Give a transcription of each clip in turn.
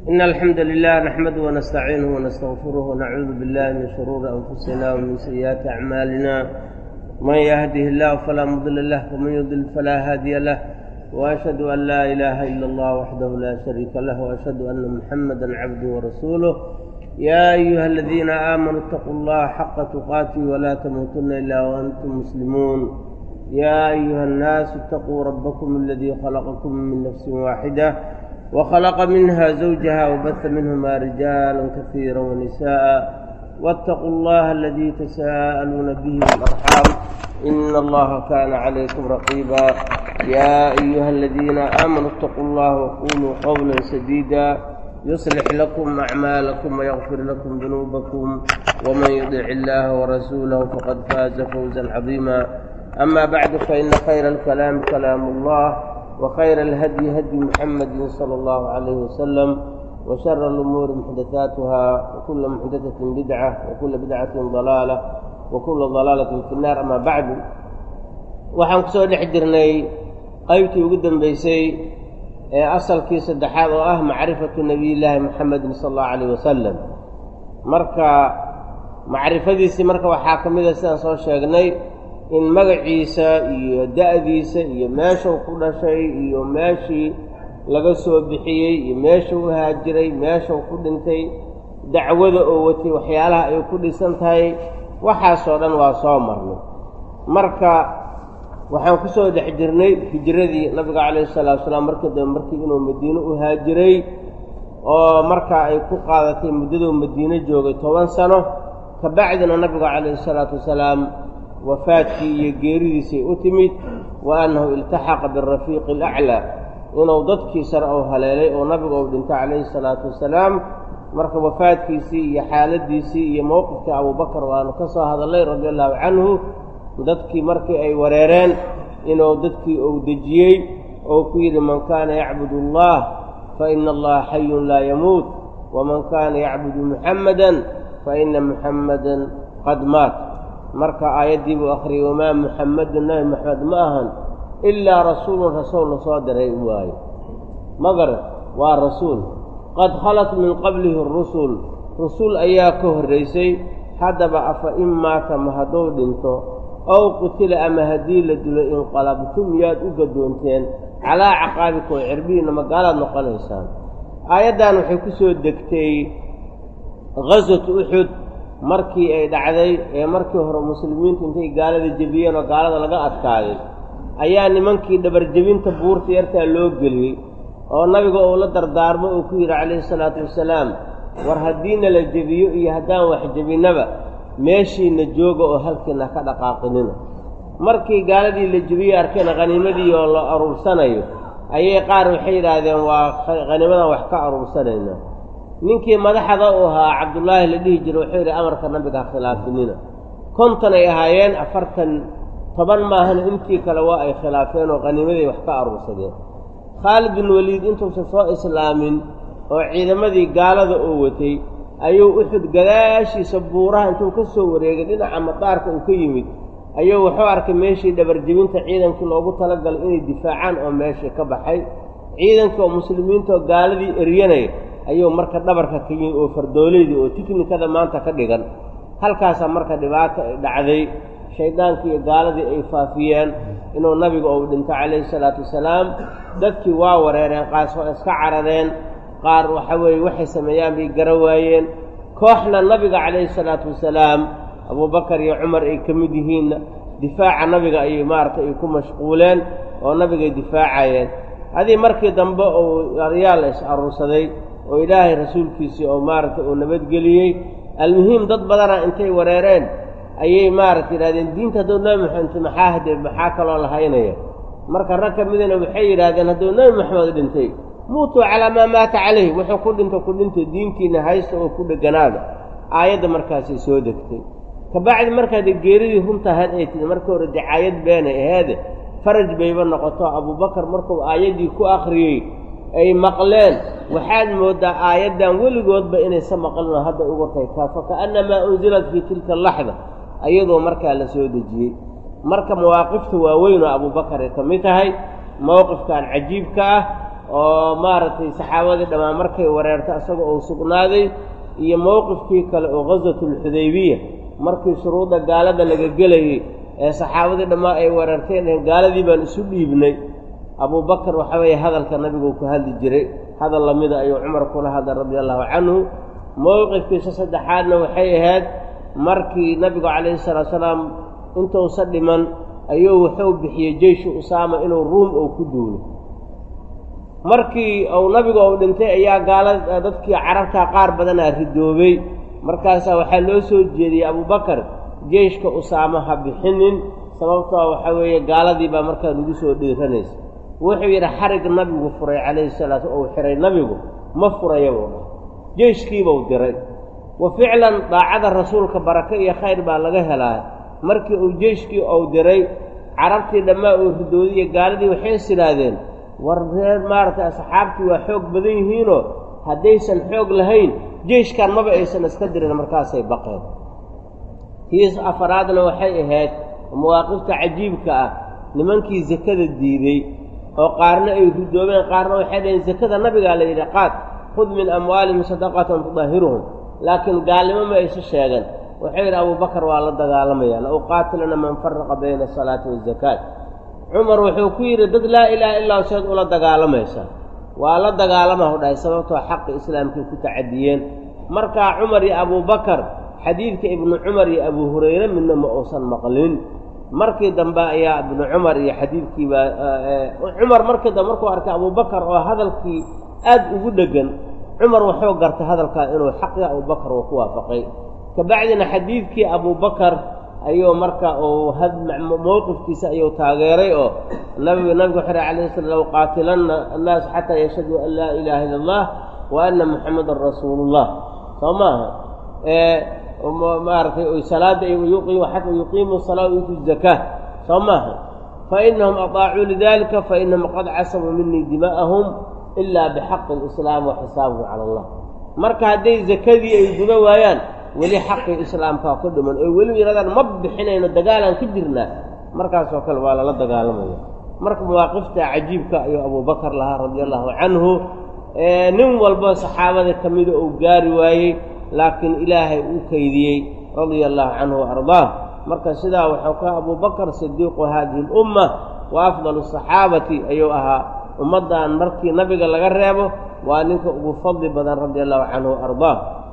إن الحمد لله نحمده ونستعينه ونستغفره ونعوذ بالله من شرور أنفسنا ومن سيئات أعمالنا من يهده الله فلا مضل له ومن يضلل فلا هادي له وأشهد أن لا إله إلا الله وحده لا شريك له وأشهد أن محمدا عبده ورسوله يا أيها الذين آمنوا اتقوا الله حق تقاته ولا تموتن إلا وأنتم مسلمون يا أيها الناس اتقوا ربكم الذي خلقكم من نفس واحدة وخلق منها زوجها وبث منهما رجالا كثيرا ونساء واتقوا الله الذي تساءلون به والأرحام إن الله كان عليكم رقيبا يا أيها الذين آمنوا اتقوا الله وقولوا قولا سديدا يصلح لكم أعمالكم ويغفر لكم ذنوبكم ومن يطع الله ورسوله فقد فاز فوزا عظيما أما بعد فإن خير الكلام كلام الله وخير الهدي هدي محمد صلى الله عليه وسلم وشر الأمور محدثاتها وكل محدثة بدعة وكل بدعة ضلالة وكل ضلالة في النار أما بعد waxaan ku soo dhex jirnay qaybtii ugu dambeysay ee asalkii saddexaad oo ah macrifatu nebiyillaahi moxamedin sala allahu calayh wasalam marka macrifadiisii marka waxaa ka mida sidaan soo sheegnay in magaciisa iyo da'diisa iyo meeshuu ku dhashay iyo meeshii laga soo bixiyey iyo meeshuu u haajiray meeshuu ku dhintay dacwada oo watay waxyaalaha ay ku dhisan tahay waxaasoo dhan waa soo marnay marka waxaan ku soo dhex jirnay hijradii nabiga calayhi salaatu wasalaam markii dambe markii inuu madiine u haajiray oo markaa ay ku qaadatay muddaduu madiine joogay toban sano kabacdina nabiga calayhi salaatu wasalaam wafaadkii iyo geeridiisay u timid wa annahu iltaxaqa birafiiqi alaclaa inuu dadkii sare ou haleelay oo nabiga uu dhintay calayhi salaatu wasalaam marka wafaadkiisii iyo xaaladiisii iyo mowqifkii abuubakar waanu ka soo hadallay radia allahu canhu dadkii markii ay wareereen inuu dadkii uu dejiyey oo ku yidhi man kaana yacbud allah fa ina allaha xayun laa yamuut waman kaana yacbudu muxammadan fa ina muxammadan qad maat marka aayaddii buu akhriyey wamaa muxammadun nabi maxamed ma ahan ilaa rasuulun rasuul la soo diray waaye magar waa rasuul qad khalat min qablihi rusul rusul ayaa ka horraysay haddaba afa in maata ma hadduu dhinto ow qutila ama haddii la dilo inqalabtum miyaad u gadoonteen calaa caqaabikum cirbihiinna magaalaad noqonaysaan aayaddan waxay ku soo degtay ghaswatu uxud markii ay dhacday ee markii hore muslimiintu intay gaalada jebiyeen oo gaalada laga adkaaday ayaa nimankii dhabarjebinta buurta yartaa loo geliyey oo nabiga uu la dardaarmo uu ku yidhi calayhi salaatu wasalaam war haddiina la jebiyo iyo haddaan wax jebinnaba meeshiina jooga oo halkiina ka dhaqaaqinina markii gaaladii la jebiyey arkeen khaniimadii oo la aruursanayo ayay qaar waxay yidhaahdeen waa khaniimadan wax ka aruursanaynaa ninkii madaxda u ahaa cabdullaahi la dhihi jiray wuxuu yidhi amarka nabiga ha khilaafinina konton ay ahaayeen afartan toban maahana intii kale waa ay khilaafeen oo khaniimaday wax ka aruursadeen khaalid bin waliid intuusan soo islaamin oo ciidamadii gaalada oo watay ayuu uxud gadaashiisa buuraha intuu ka soo wareegay dhinaca madaarka uu ka yimid ayuu wuxuu arkay meeshii dhabarjebinta ciidankii loogu talagalay inay difaacaan oo meeshii ka baxay ciidankii oo muslimiintaoo gaaladii eryanaya ayuu marka dhabarka ka yimid oo fardooleydii oo tiknikada maanta ka dhigan halkaasaa marka dhibaato ay dhacday shaydaankii iyo gaaladii ay faafiyeen inuu nabiga uu dhinto calayhi salaatu wasalaam dadkii waa wareereen qaas waa iska carareen qaar waxa weeye waxay sameeyaan bay gara waayeen kooxna nabiga calayhi salaatu wasalaam abuubakar iyo cumar ay ka mid yihiinna difaaca nabiga ayay maaragtay ay ku mashquuleen oo nabigay difaacayeen haddii markii dambe uu aryaal is aruursaday oo ilaahay rasuulkiisii oo maaragtay uu nabadgeliyey almuhiim dad badana intay wareereen ayay maaragta yidhahdeen diinta hadduu nebi maxamed maxaa hadee maxaa kaloo la haynaya marka rag ka midana waxay yidhaahdeen hadduu nebi maxamed dhintay muutuu calaa maa maata calayh wuxuu ku dhinto ku dhinto diintiina haysta oo ku dheganaada aayadda markaasay soo degtay kabacdi markaade geeridii runta ahayd ay tidi markii hore dicaayad beenay aheede faraj bayba noqoto abuubakar markuu aayaddii ku akhriyey ay maqleen waxaad mooddaa aayaddan weligoodba inaysa maqlino hadda ugu tay kaa fa ka'annamaa unzilat fii tilka alaxda ayadoo markaa la soo dejiyey marka mawaaqifta waaweyn oo abuubakar ay ka mid tahay mowqifkan cajiibka ah oo maaragtay saxaabadii dhammaan markay wareertay isaga uu sugnaaday iyo mowqifkii kale oo ghaswatulxudaybiya markii shuruudda gaalada laga gelayey ee saxaabadii dhammaan ay wareerteen dheen gaaladii baan isu dhiibnay abubakar waxa weeye hadalka nabigu ku hadli jiray hadal lamida ayuu cumar kula hadlay radia allahu canhu mowqifkiisa saddexaadna waxay ahayd markii nabigu calayhi salaatu salaam intuusa dhiman ayuu wuxuu bixiyey jeyshu usaama inuu ruum ou ku duulo markii uu nabigu uu dhintay ayaa gaala dadkii carabtaa qaar badanaa ridoobay markaasaa waxaa loo soo jeediyey abubakar jeyshka usaama ha bixinin sababtoo waxaa weeye gaaladii baa markaa nagu soo dhiiranaysa wuxuu yidhi xarig nabigu furay calayhi salaatu ou xihay nabigu ma furayabuu dhah jeyshkiibuu diray wa ficlan daacada rasuulka barake iyo khayr baa laga helaa markii uu jeyshkii uu diray carabtii dhammaa uu ridoodiyo gaaladii waxay is idhaahdeen war reer maaragtay asxaabtii waa xoog badan yihiinoo haddaysan xoog lahayn jeyshkan maba aysan iska dirin markaasay baqeen tiis afaraadna waxay ahayd mawaaqifta cajiibka ah nimankii sakada diiday oo qaarna ay ridoobeen qaarna waxay dhaheen sakada nabigaa la yidhi qaad khud min amwaalihim sadaqatan tudahiruhum laakiin gaalnimo ma aysu sheegan wuxuu yidhi abubakar waa la dagaalamaya la uqaatilana man faraqa bayna asalaati waazakaat cumar wuxuu ku yidhi dad laa ilaaha illaa seed ula dagaalamaysaa waa la dagaalamahu dhahay sababtoo xaqi islaamkay ku tacadiyeen markaa cumar iyo abubakar xadiidka ibnu cumar iyo abu hurayre midna ma uusan maqlin markii dambe ayaa ibnu cumar iyo xadiidkiibaa cumar markii dambe markuu arkay abubakar oo hadalkii aad ugu dheggan cumar wuxuu gartay hadalkaa inuu xaqii abubakar uu ku waafaqay kabacdina xadiidkii abubakar ayuu marka uu mowqifkiisa ayuu taageeray oo nabigu nabigu wuxuu alayh sala low qaatilanna annaas xataa yashhaduu an laa ilaaha illa allah wa anna muxamadan rasuulullah soo maaha maaragtay salaada xata yuqiimu salaa yuutu zakaa soo maaha fainahum aطaacuu lidalika fainahum qad casabuu minii dima'ahum ilaa bixaqi اlislaam wa xisaabuhu cala allah marka hadday zakadii ay guda waayaan weli xaqii islaamkaa ku dhiman oy weli yidhahdaan ma bixinayno dagaalaan ka jirnaa markaasoo kale waa lala dagaalamaya marka mawaaqifta cajiibka ayuu abubakar lahaa radia allahu canhu nin walba saxaabada ka mida uu gaari waayey laakiin ilaahay uu kaydiyey radia allahu canhu waardaah marka sidaa waxau ka abubakar sidiiqu haadihi اlumma wa afdalu asaxaabati ayuu ahaa ummaddan markii nabiga laga reebo waa ninka ugu fadli badan radia allahu canhu waardaah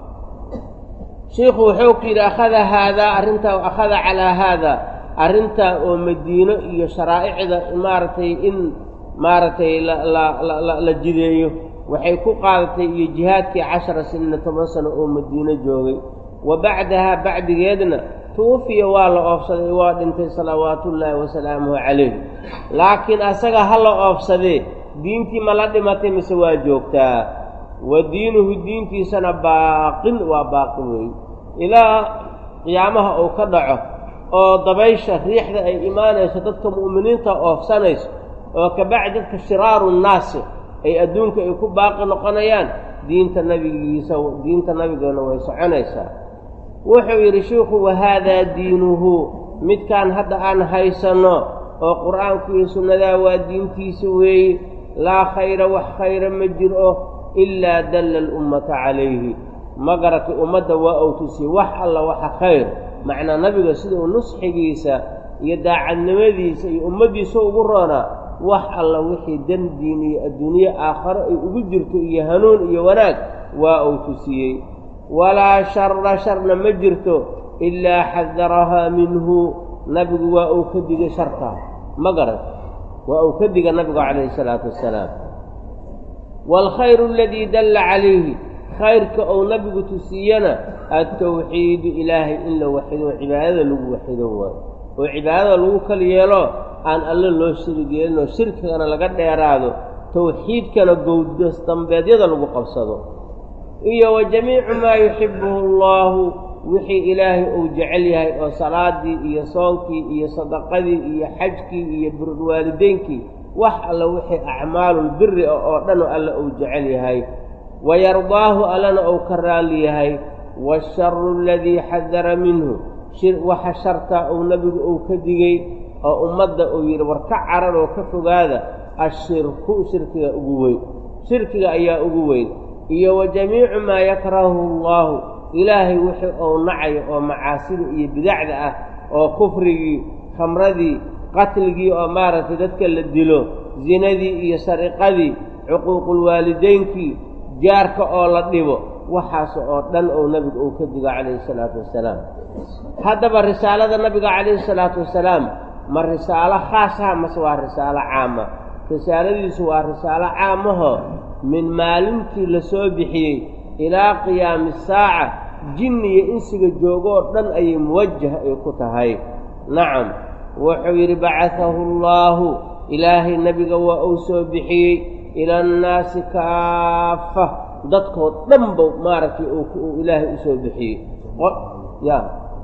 shiikhu wuxuu ku yidhi akhada haadaa arrintaa akhada calaa haada arrintaa oo madiino iyo sharaa'icda maaragtay in maaragtay la jideeyo waxay ku qaadatay iyo jihaadkii cashara sinina toban sano oo madiino joogay wa bacdahaa bacdigeedna tuufiya waa la oofsaday waa dhintay salawaatullaahi wasalaamuhu calayh laakiin asaga ha la oofsadee diintii ma la dhimatay mise waa joogtaa wa diinuhu diintiisana baaqin waa baaqi weey ilaa qiyaamaha uu ka dhaco oo dabaysha riixda ay imaanayso dadka mu'miniinta oofsanayso oo kabacdi dadka shiraaru nnaasi ay adduunka ay ku baaqi noqonayaan diinta nabigiisa diinta nabigeena way soconaysaa wuxuu yidhi shiikhu wahaadaa diinuhu midkaan hadda aan haysanno oo qur'aanku iyo sunnadaa waa diintiisa weeye laa khayra wax khayra ma jiro ilaa dalla alummata calayhi ma garatay ummadda waa uu tusiyey wax alla waxa khayr macnaa nabiga sida uu nusxigiisa iyo daacadnimadiisa iyo ummaddiisa ugu roonaa wax alla wixii dan diin iyo adduunye aakharo ay ugu jirto iyo hanuun iyo wanaag waa uu tusiyey walaa shara sharna ma jirto ilaa xadarahaa minhu nabigu waa uu ka digay sharkaa ma garat waa uu ka diga nabigu calayhi isalaatu wassalaam waalkhayru aladii dalla calayhi khayrka ou nabigu tusiiyana altawxiidu ilaahay in la waxido cibaadada lagu waxido waayo oo cibaadada lagu kal yeelo aan alle loo shirig yeelinoo shirkigana laga dheeraado tawxiidkana gowdas dambeedyada lagu qabsado iyo wa jamiicu maa yuxibbuhu allaahu wixii ilaahay uu jecel yahay oo salaadii iyo soonkii iyo sadaqadii iyo xajkii iyo birulwaalideynkii wax alla wixii acmaalulbiri ah oo dhan alle uu jecel yahay wayardaahu allana uu ka raalli yahay waasharu aladii xadara minhu waxa shartaa uu nebigu uu ka digey oo ummadda uu yidhi war ka carar oo ka fogaada ashirku shirkiga ugu weyn shirkiga ayaa ugu weyn iyo wa jamiicu maa yakrahuhu allaahu ilaahay wixii ou nacayo oo macaasida iyo bidacda ah oo kufrigii khamradii qatligii oo maaragtay dadka la dilo zinadii iyo sariqadii cuquuqulwaalidaynkii jaarka oo la dhibo waxaas oo dhan ou nebigu uu ka digo calayhi salaatu wasalaam haddaba risaalada nabiga calayhi salaatu wasalaam ma risaalo khaasaha mase waa risaalo caama risaaladiisu waa risaalo caamaho min maalintii la soo bixiyey ilaa qiyaami saaca jinni iyo insiga joogoo dhan ayay muwajah ay ku tahay nacam wuxuu yidhi bacatahu allaahu ilaahay nebiga waa uu soo bixiyey ila annaasi kaafa dadkoo dhanba maaragtay uu ilaahay u soo bixiyey ya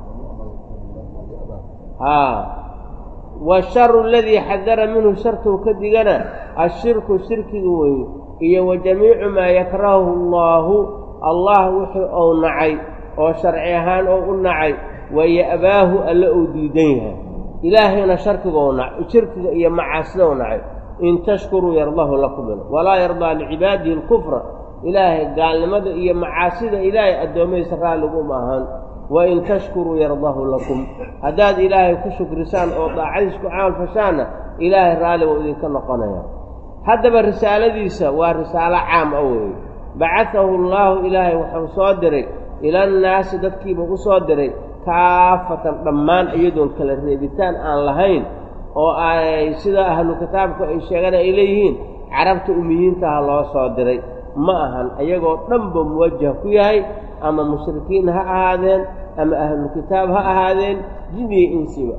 haa washaru aladii xadara minhu shartuu ka digana ashirku shirkiga weeye iyo wa jamiicu maa yakrahuhu allaahu allah wixii ou nacay oo sharci ahaan oo u nacay waya'baahu alle uu diidan yahay ilaahayna sharkigou na shirkiga iyo macaasida u nacay in tashkuruu yardahu lakum walaa yardaa licibaadihi alkufra ilaahay gaalnimada iyo macaasida ilaahay addoommadiisa raalliguma ahaan wa in tashkuruu yardahu lakum haddaad ilaahay ku shukrisaan oo daacadiis ku camal fashaanna ilaahay raalli buu idinka noqonaya haddaba risaaladiisa waa risaalo caam a weeye bacatahu allaahu ilaahay wuxuu soo diray ilannaasi dadkiiba u soo diray kaafatan dhammaan iyadoon kala reebitaan aan lahayn oo ay sida ahlu kitaabku ay sheegaan ay leeyihiin carabta umiyiintaha loo soo diray ma ahan ayagoo dhanba muwajah ku yahay ama mushrikiin ha ahaadeen ama ahlu kitaab ha ahaadeen jin iyo insiba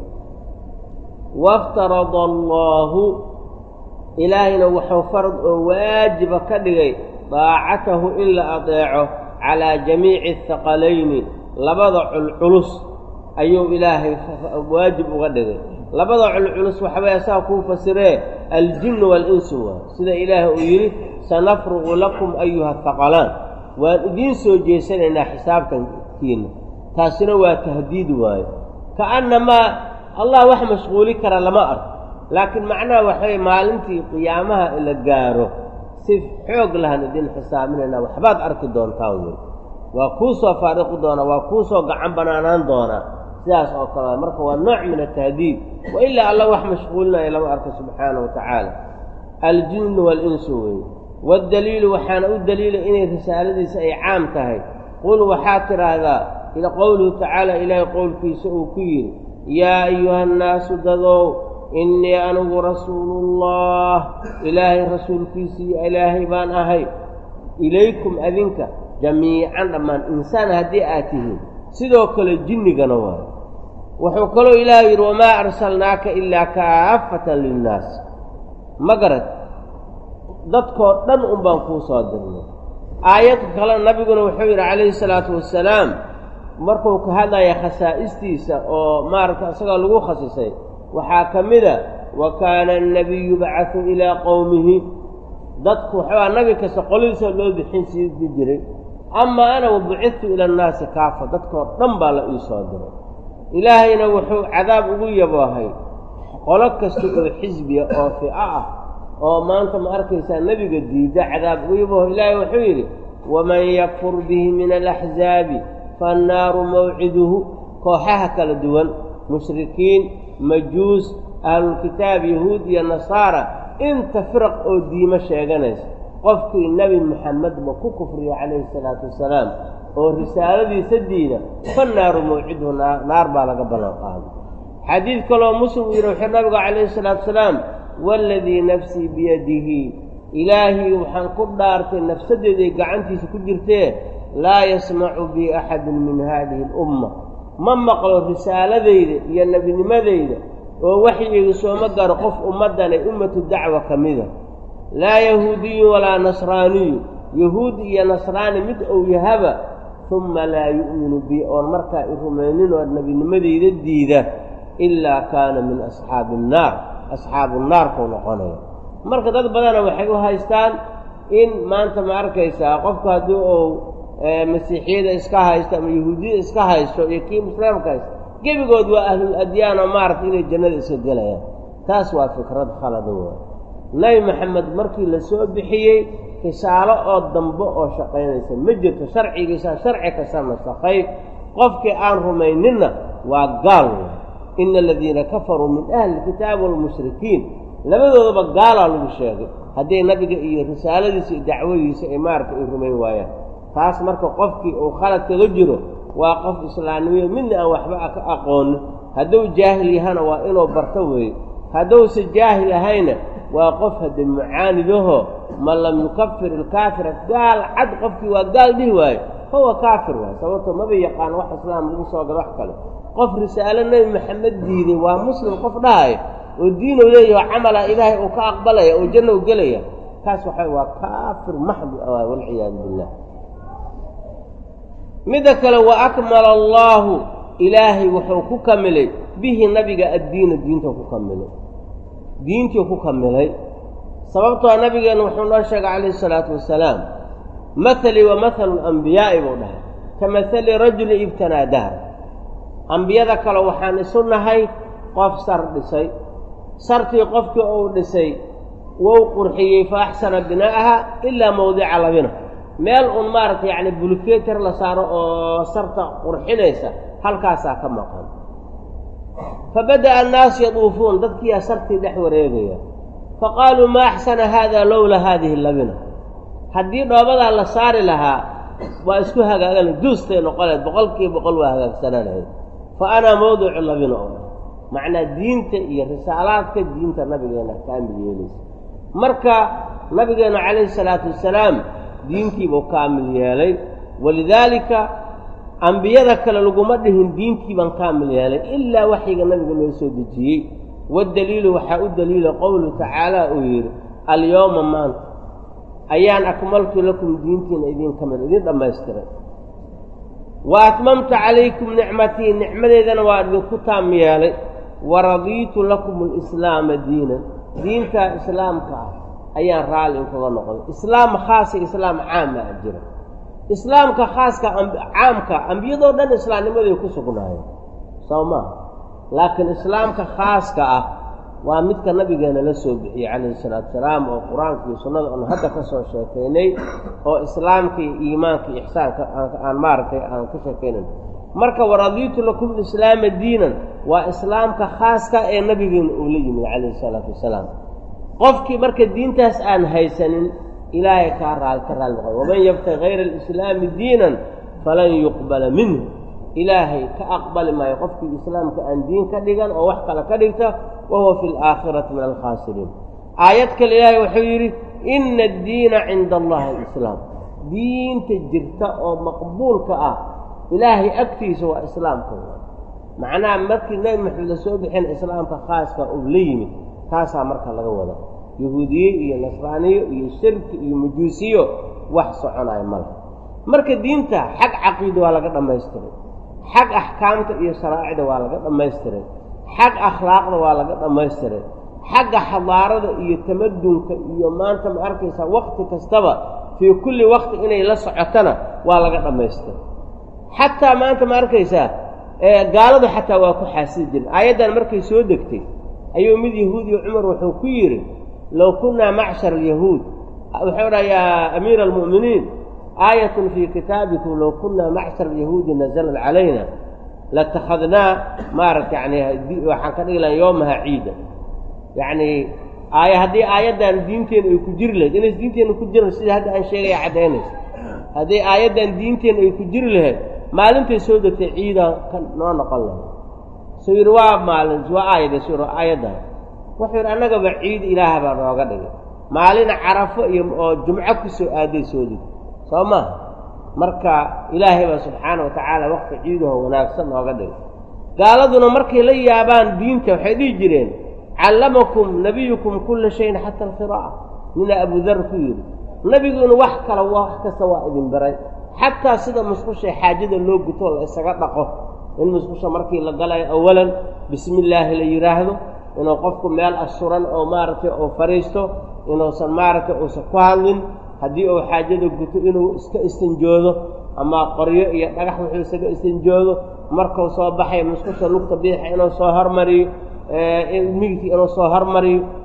waaftarada allaahu ilaahayna wuxuu farad oo waajiba ka dhigay daacatahu in la adeeco calaa jamiici haqalayni labada culculus ayuu ilaahay waajib uga dhigay labada culculus waxbay asaa kuu fasiree aljinnu waalinsu waa sida ilaahay uu yidhi sanafruqu lakum ayuha haqalaan waan idiin soo jeesanaynaa xisaabtankiinna taasina waa tahdiid waayo ka'annamaa allah wax mashquuli kara lama arko laakiin macnaha waxay maalintii qiyaamaha la gaaro si xoog lahan idin xisaabinaynaa waxbaad arki doontaan wey waa kuu soo faariqi doonaa waa kuu soo gacan banaanaan doonaa sidaas oo kale marka waa nooc min atahdiid wa ilaa alla wax mashquulinaya lama arko subxaana wa tacaala aljinnu waalinsu weye waddaliilu waxaana u daliilay inay risaaladiisa ay caam tahay qul waxaad tidhaahdaa ila qowluhu tacaala ilaahay qowlkiisa uu ku yidhi yaa ayuha nnaasu dadow innii anigu rasuuluullah ilaahay rasuulkiisii ilaahay baan ahay ilaykum adinka jamiican dhammaan insaan haddii aad tihiin sidoo kale jinnigana waayo wuxuu kaloo ilaahay yidhi wamaa arsalnaaka ilaa kaafatan linnaas ma garad dadkoo dhan un baan kuu soo dirnay aayad kale nabiguna wuxuu yidhi calayhi salaatu wassalaam markuu ka hadlaya khasaa'istiisa oo maaragta isaga lagu khasisay waxaa ka mida wa kaana annabiyu bacatu ilaa qowmihi dadku waxabaa nabi kasta qoladiisa loo bixin siidi jiray amaa ana wabucidtu ila annaasi kaafa dadkoo dhan baa la ii soo diray ilaahayna wuxuu cadaab ugu yaboohay qolo kasta oo xisbiya oo fico ah oo maanta ma arkaysaa nebiga diidda cadaab ugu yabooho ilaahay wuxuu yidhi waman yakfur bihi min alaxzaabi faannaaru mawciduhu kooxaha kala duwan mushrikiin majuus ahlulkitaab yahuud iyo nasaara inta firaq oo diimo sheeganaysa qofkii nebi moxamedba ku kufriya calayhi salaatu wasalaam oo risaaladiisa diida fannaaru mawciduhu naar baa laga ballan qaaday xadiid kaloo muslim uu yidhi wuxuu nabigu calayhi salaatu wasalaam waaladii nafsii biyadihi ilaahii waxaan ku dhaartay nafsaddeeday gacantiisa ku jirtee laa yasmacu bii axadun min haadihi alumma ma maqlo risaaladayda iyo nebinimadayda oo waxyigii sooma garo qof ummaddanay ummatu dacwa ka mida laa yahuudiyun walaa nasraaniyu yahuud iyo nasraani mid ou yahaba humma laa yu'minu bii oon markaa i rumaynin oo nebinimadayda diida ilaa kaana min asxaabi annaar asxaabu naarkuu noqonaya marka dad badana waxay u haystaan in maanta ma arkaysaa qofku haddii uu masiixiyada iska haysto ama yahuudiyada iska haysto iyo kii muslimka haysto gebigood waa ahlul adyaan oo maaragtay inay jannada iska gelayaan taas waa fikrad khalada waa nebi maxamed markii la soo bixiyey risaalo oo dambe oo shaqaynaysa ma jirto sharcigiisa sharci kasta nasakhay qofkii aan rumayninna waa gaal wey ina aladiina kafaruu min ahli lkitaabi walmushrikiin labadoodaba gaalaa lagu sheegay hadday nabiga iyo risaaladiisa iyo dacwadiisa ay maaragta ay rumayn waayaan taas marka qofkii uu khalad kaga jiro waa qof islaamnimiyo midna aan waxba ka aqoonin hadduu jaahil yahana waa inuu barto weeye hadduuse jaahil ahayna waa qof hadde mucaanidaho man lam yukafir ilkaafira gaal cad qofkii waa gaal dhihi waayo huwa kaafir waay sababto maba yaqaan wax islaam lagu soo galo wax kale qof risaalo nebi maxamed diiday waa muslim qof dhahayo oo diinuu leeyaho camala ilaahay uu ka aqbalaya oo janna u gelaya kaas waxa waa kaafir maxdu awaay walciyaadu billah midda kale wa akmala allaahu ilaahay wuxuu ku kamilay bihi nabiga addiina diintuu ku kamilay diintii ku kamilay sababtoo nabigeenna wuxuu noo sheegay calayhi isalaatu wasalaam mahalii wa mahalu lambiyaa'i buu dhahay ka mahali rajuli ibtanaa dahra ambiyada kale waxaan isu nahay qof sar dhisay sartii qofkii uu dhisay wou qurxiyey fa axsana binaa'aha ilaa mawdica labina meel uun maaragtay yacni bulkeeter la saaro oo sarta qurxinaysa halkaasaa ka maqan fa bada'a annaasu yaduufuun dadkiiyaa sartii dhex wareegaya fa qaaluu maa axsana haada lowla haadihi labina haddii dhoobadaa la saari lahaa waa isku hagaagana duustay noqoneed boqolkiiba boqol waa hagaagsananayd fa anaa mawdicu labina oo macnaa diinta iyo risaalaadka diinta nabigeenna kaamil yeelaysa marka nabigeenna calayhi salaatu wasalaam diintiibuu kaamil yeelay walidaalika ambiyada kale laguma dhihin diintiibaan kaamil yeelay ilaa waxyiga nabiga loo soo dejiyey waddaliilu waxaa u daliila qowluhu tacaala uu yidhi alyowma maanta ayaan akmaltu lakum diintiina idin kamid idin dhammaystiray wa atmamtu calaykum nicmatii nicmadeedana waa idinku taam yeelay wa radiitu lakum alislaama diinan diinta islaamka ah ayaan raalli inkaga noqday islaam khaasa islaam caama a jira islaamka khaaska caamka ambiyadoo dhan islaamnimaday ku sugnaayeen soo maa laakiin islaamka khaaska ah waa midka nabigeena la soo bixiyey calayhi salaatu salaam oo qur-aanka iyo sunnada oon hadda ka soo sheekaynay oo islaamka iyo iimaanka iyo ixsaanka aan maaragtay aan ka sheekaynan marka waradiitu lakum islaama diinan waa islaamka khaaska ee nabigeena uu la yimid calayhi salaatu wasalaam qofkii marka diintaas aan haysanin ilaahay kaa raal ka raali noqoy waman yabtagi hayra alislaami diinan falan yuqbala minhu ilaahay ka aqbali maayo qofkii islaamka aan diin ka dhigan oo wax kale ka dhigta wa huwa fi alaakhirati min alkhaasiriin aayad kale ilaahay wuxuu yidhi ina addiina cinda allahi alislaam diinta jirta oo maqbuulka ah ilaahay agtiisa waa islaamka macnaha markii nebi maxamed la soo bixin islaamka khaaska uu la yimid taasaa marka laga wada yahuudiye iyo nasraaniyo iyo shirki iyo majuusiyo wax soconayo male marka diinta xag caqiida waa laga dhammaystiray xag axkaamta iyo sharaa'icda waa laga dhammaystiray xag akhlaaqda waa laga dhammaystiray xagga xadaarada iyo tamadunka iyo maanta ma arkaysaa wakti kastaba fii kulli wakti inay la socotana waa laga dhammaystiray xataa maanta ma arkaysaa gaaladu xataa waa ku xaasidi jiren aayaddan markay soo degtay ayuu mid yahuudiyo cumar wuxuu ku yidhi low kunnaa macshar alyahuud wuxuu dhaa yaa amiira almu'miniin aayatun fii kitaabikum low kunnaa macshar alyahuudi nazalat calayna latakhadnaa maaragta yani waxaan ka dhigi laha yoomaha ciida yacnii aaya haddii aayaddan diinteena ay ku jiri lahayd inays diinteenna ku jiran sida hadda aan sheegaya caddaynaysa haddii aayaddan diinteenna ay ku jiri lahayd maalintay soo degtay ciidaan ka noo noqon lahayd suu yidhi waa maalin waa aayada su yidhi aayaddan wuxuu yidhi annagaba ciid ilaaha baa nooga dhigay maalin carafo iyo oo jumco ku soo aaday soo deg soo maaha marka ilaahay baa subxaana wa tacaala wakti ciidaho wanaagsan nooga dhigay gaaladuna markay la yaabaan diinta waxay dhihi jireen callamakum nabiyukum kulla shayin xata alqiraa'a nina abudar ku yidhi nebiguuna wax kale wax kasta waa idin baray xataa sida musqusha xaajada loo guto la isaga dhaqo in musqusha markii la galayo awalan bismi illaahi la yidhaahdo inuu qofku meel asuran oo maaragtay oo fadhiisto inuusan maaragtay uusan ku hadlin haddii uu xaajada guto inuu iska istinjoodo ama qoryo iyo dhagax wuxuu isaga istinjoodo markuu soo baxay musqusha lugta biixa inuu soo hormariyo migidka inuu soo hormariyo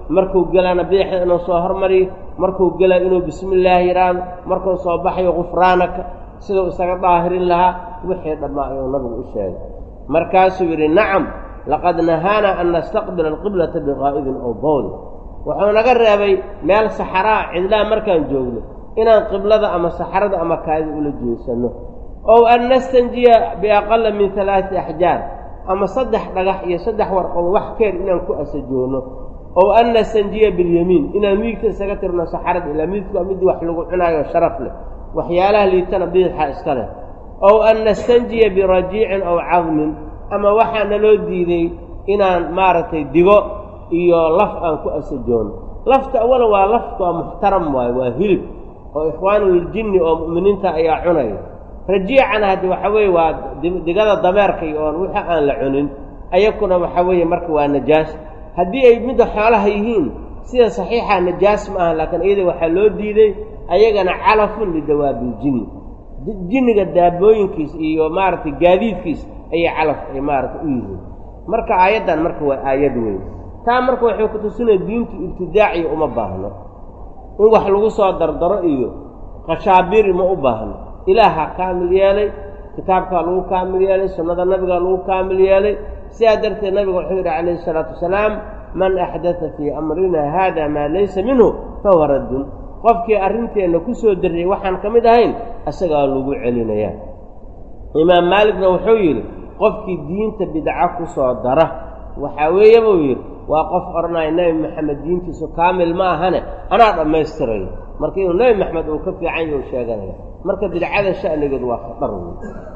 markuu gelana bidixda inuu soo hormariyo markuu gela inuu bismi illaahi yidhaahdo markuu soo baxayo gufraanaka siduu isaga daahirin lahaa wixii dhammaa ayuu nabigu u sheegay markaasuu yidhi nacam laqad nahaana an nastaqbila alqiblata biqaa'idin ow bowli wuxuu naga reebay meel saxaraa cidlaa markaan joogno inaan qiblada ama saxarada ama kaadi ula jeesanno ow an nastanjiya biaqala min alaati axjaar ama saddex dhagax iyo saddex warqood wax keer inaan ku asajoonno ow an nastanjiya bilyamiin inaan midigta isaga tirno saxarada ilaa midigtu waa midii wax lagu cunaayo sharaf leh waxyaalaha liitana bidixa iska leh ow an nastanjiya birajiicin ow cadmin ama waxaa naloo diiday inaan maaragtay digo iyo laf aan ku asajoono lafta awalan waa lafta waa muxtaram waayo waa hilib oo ikhwaanuljinni oo mu'miniinta ayaa cunaya rajiicana haddi waxa weeye waa digada dameerka iyo oon wixii aan la cunin ayakuna waxa weeye marka waa najaas haddii ay midda xoolaha yihiin sida saxiixa najaas ma aha laakiin iyada waxaa loo diiday ayagana calafun lidawaabiljinni jinniga daabooyinkiis iyo maaragtay gaadiidkiis ayay calaf ay maaragtay u yihiin marka aayaddan marka waa aayad weyn taa marka waxay ku tusinaya diintu ibtidaaciya uma baahno in wax lagu soo dardaro iyo qashaabiri ma u baahno ilaahaa kaamil yeelay kitaabkaa lagu kaamil yeelay sunnada nabigaa lagu kaamil yeelay sidaa darteed nabiga wuxuu yidhi calayhi isalaatu wasalaam man axdata fii amrina haada maa laysa minhu fahuwa raddun qofkii arrinteenna ku soo darriyey waxaan ka mid ahayn isagaa lagu celinayaa imaam maaligna wuxuu yidhi qofkii diinta bidca ku soo dara waxaa weeye buu yidhi waa qof odhanaya nebi maxamed diintiisu kaamil ma ahane anaa dhammaystirayo marka inuu nebi maxamed uu ka fiican yau sheeganaya marka bidcada sha'nigeedu waa khatar wey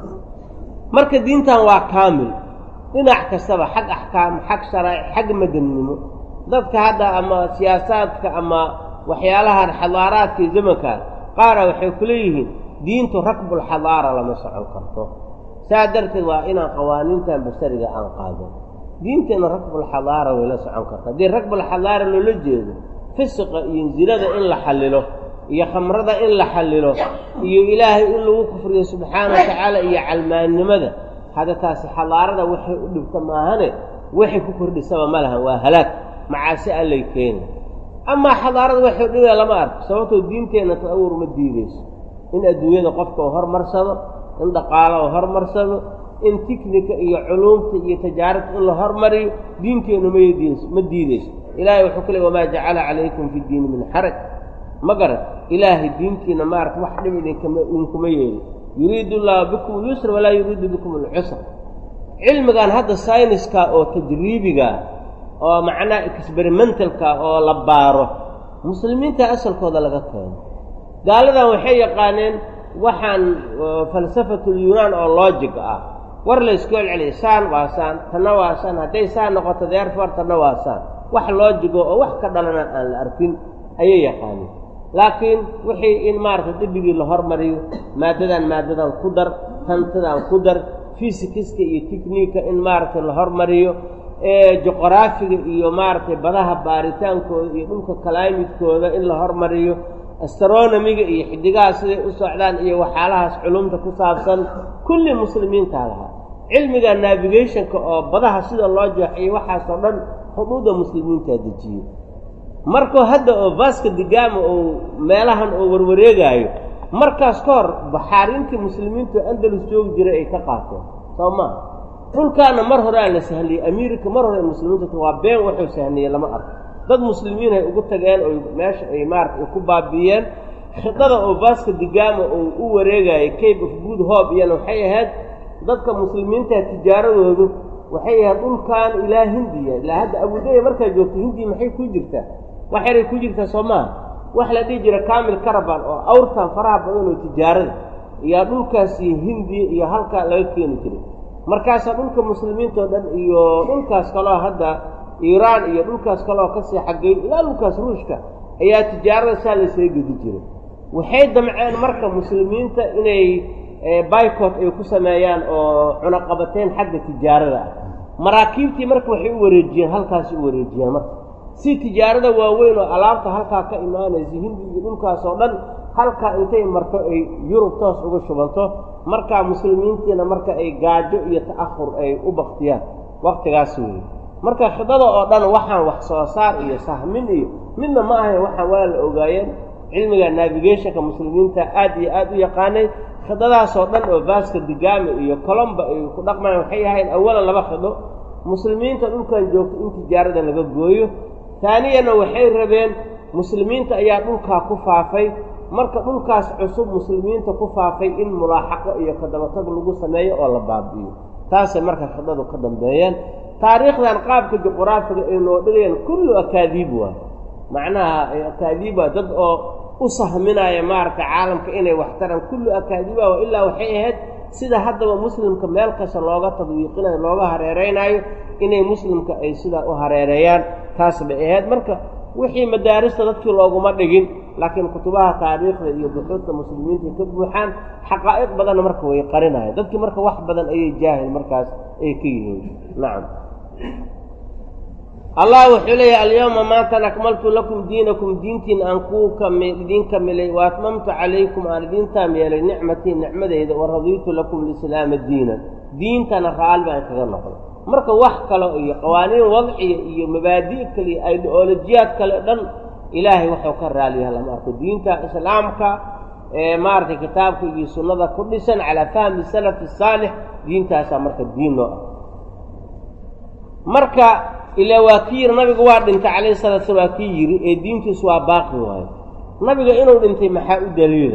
marka diintan waa kaamil dhinac kastaba xag axkaam xag sharaa'ic xag madannimo dadka hadda ama siyaasaadka ama waxyaalahan xadaaraadka iyo zamankaa qaara waxay ku leeyihiin diintu rakbulxadaara lama socon karto saa darteed waa inaan qawaaniintan bashariga aan qaado diinteenna rakbulxadaara way la socon karta haddii rakbulxadaara loola jeedo fisiqa iyo zinada in la xallilo iyo khamrada in la xallilo iyo ilaahay in lagu kufriyo subxaana wa tacaala iyo calmaannimada hadda taasi xadaarada waxay u dhibta maahane waxay ku kordhisaba ma lahan waa halaag macaasi allay keeni amaa xadaarada waxay u dhibaya lama arko sababtoo diinteenna ta'awur ma diidayso in adduunyada qofka uu hormarsado in dhaqaalo uu hormarsado in tiknika iyo culuumta iyo tajaaribta in la hormariyo diinteennu madiis ma diidayso ilaahay wuxuu ku leey wamaa jacala calaykum fi diini min xaraj ma garan ilaahay diintiina maarata wax dhib idinkama idinkuma yeeli yuriidu llaahu bikum alyusra walaa yuriidu bikum alcusra cilmigan hadda sayniska oo tajriibiga oo macnaha experimentalka oo la baaro muslimiinta asalkooda laga keeno gaaladan waxay yaqaaneen waxaan falsafatulyunaan oo logic ah war laysku celceliya saan waa saan tanna waa saan hadday saan noqoto deerfor tanna waa saan wax loojigo oo wax ka dhalana aan la arkin ayay yaqaaneen laakiin wixii in maaragtay dibigii la hormariyo maaddadan maaddadan ku dar tantadan ku dar fisikiska iyo tikniika in maaragtay la hormariyo juqraafiga iyo maaragtay badaha baaritaankooda iyo dhulka kalaamidkooda in la hormariyo astronomiga iyo xidigaha siday u socdaan iyo waxyaalahaas culumta ku saabsan kulli muslimiintaa lahaa cilmiga navigationka oo badaha sida loo jeexiyey waxaasoo dhan xuduudda muslimiintaa dejiyey markuu hadda oo vaska digama uu meelahan oo warwareegaayo markaas ka hor baxaarintii muslimiintu andalus joogi jiray ay ka qaateen soo maa dhulkaana mar hore aan la sahliyey amiirika mar hore muslimiintu waa been wuxuu sahniyey lama arko dad muslimiin ay ugu tageen oy meesha ay maarata ay ku baabi'iyeen khidada oo vaska digama uu u wareegayay cape of good hope iyana waxay ahayd dadka muslimiinta tijaaradoodu waxay ahayd dhulkan ilaa hindiya ilaa hadda abudaya markaa joogto hindiya maxay ku jirtaa wax yaray ku jirtaa soo maaha wax la dhihi jira camil caraban oo awrtan faraha badan oo tijaarada iyaa dhulkaasi hindiya iyo halkaa laga keeni jiray markaasaa dhulka muslimiintao dhan iyo dhulkaas kaloo hadda iiraan iyo dhulkaas kaloo kasii xaggay ilaa dhulkaas ruushka ayaa tijaarada saa laysaga gedi jiray waxay damceen marka muslimiinta inay bycot ay ku sameeyaan oo cunaqabateen xagga tijaarada ah maraakiibtii marka waxay u wareejiyeen halkaasi u wareejiyeen marka si tijaarada waaweyn oo alaabta halkaa ka imaanaysa hindi iyo dhulkaas oo dhan halkaa intay marto ay yurub toos uga shubanto markaa muslimiintiina marka ay gaajo iyo ta'ahur ay u baktiyaan waktigaas weeye marka khidada oo dhan waxaan wax soo saar iyo sahmin iyo midna ma ahayn waxaan waa la ogaayeen cilmiga navigationka muslimiinta aad iyo aad u yaqaanay khidadaasoo dhan oo vaska digami iyo colomba ay ku dhaqmayaan waxay ahayn awalan laba khido muslimiinta dhulkan joogta in tijaarada laga gooyo taaniyana waxay rabeen muslimiinta ayaa dhulkaa ku faafay marka dhulkaas cusub muslimiinta ku faafay in mulaaxaqo iyo kadabatag lagu sameeyo oo la baabi'iyo taasay marka khidadu ka dambeeyeen taariikhdan qaabka juquraafiga ay noo dhigayaan kullu akaadiib waa macnaha akaadiib waa dad oo u sahminaya maaragtay caalamka inay wax taraan kullu akaadiiba wa ilaa waxay ahayd sida haddaba muslimka meel kasta looga tadwiiqinayo looga hareeraynaayo inay muslimka ay sidaa u hareereeyaan taas bay ahayd marka wixii madaarista dadkii looguma dhigin laakiin kutubaha taariikhda iyo buxuudta muslimiinta ka buuxaan xaqaa'iq badanna marka way qarinayaan dadkii marka wax badan ayay jaahil markaas ay ka yihiin nacam allah wuxuu leeyahy alyawma maantan akmaltu lakum diinakum diintiin aan kuu kami idiin kamilay wa atmamtu calaykum aan idiin taam yeelay nicmatii nicmadeyda wa radiitu lakum lislaama diinan diintana raali baan kaga noqday marka wax kale iyo qawaaniin wadciya iyo mabaadi' kale iyo ideolojiyaad kale dhan ilaahay wuxuu ka raaliyaha lama arko diinta islaamka ee maaragtay kitaabka iyo sunnada ku dhisan calaa fahmi salafi saalix diintaasaa marka diin noo ah marka ilaa waa kii yidhi nabigu waa dhintay calayhi salatu slam waa kii yidhi ee diintiisu waa baaqi waayo nabiga inuu dhintay maxaa u daliila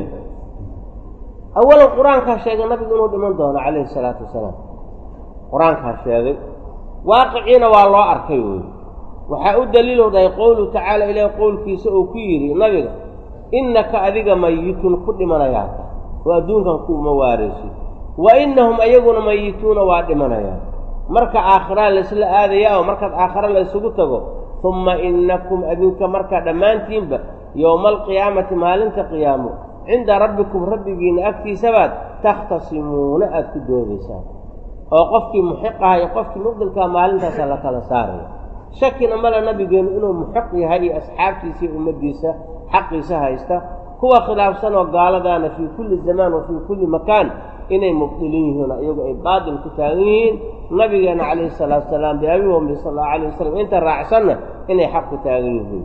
awalan qur-aankaa sheegay nabigu inuu dhiman doono calayhi salaatu wasalaam qur-aankaa sheegay waaqiciina waa loo arkay wey waxaa u daliilow dhahay qowluhu tacaala ilaahi qowlkiisa uu ku yidhi nabiga innaka adiga mayitun ku dhimanayaata oo adduunkan kuuma waaraysid wa innahum ayaguna mayituuna waa dhimanayaan marka aakhiraa laysla aadayaa oo markaad aakhira la ysugu tago humma innakum adinka markaa dhammaantiinba yowma alqiyaamati maalinta qiyaamo cinda rabbikum rabbigiinna agtiisabaad takhtasimuuna aada ku doodaysaan oo qofkii muxiqaha iyo qofkii mubdilkaha maalintaasa la kala saaraya shakina male nabigeennu inuu muxiq yahay iyo asxaabtiisa iyo ummaddiisa xaqiisa haysta kuwa khilaafsan oo gaaladaana fii kulli zamaan wa fii kulli makaan inay mubdilin yihiin iyagu ay baatil ku taagan yihiin nabigeena calayhi salaatu salaam biabi wambi sal allahu alayh wasalam inta raacsanna inay xaq ku taagan yihiin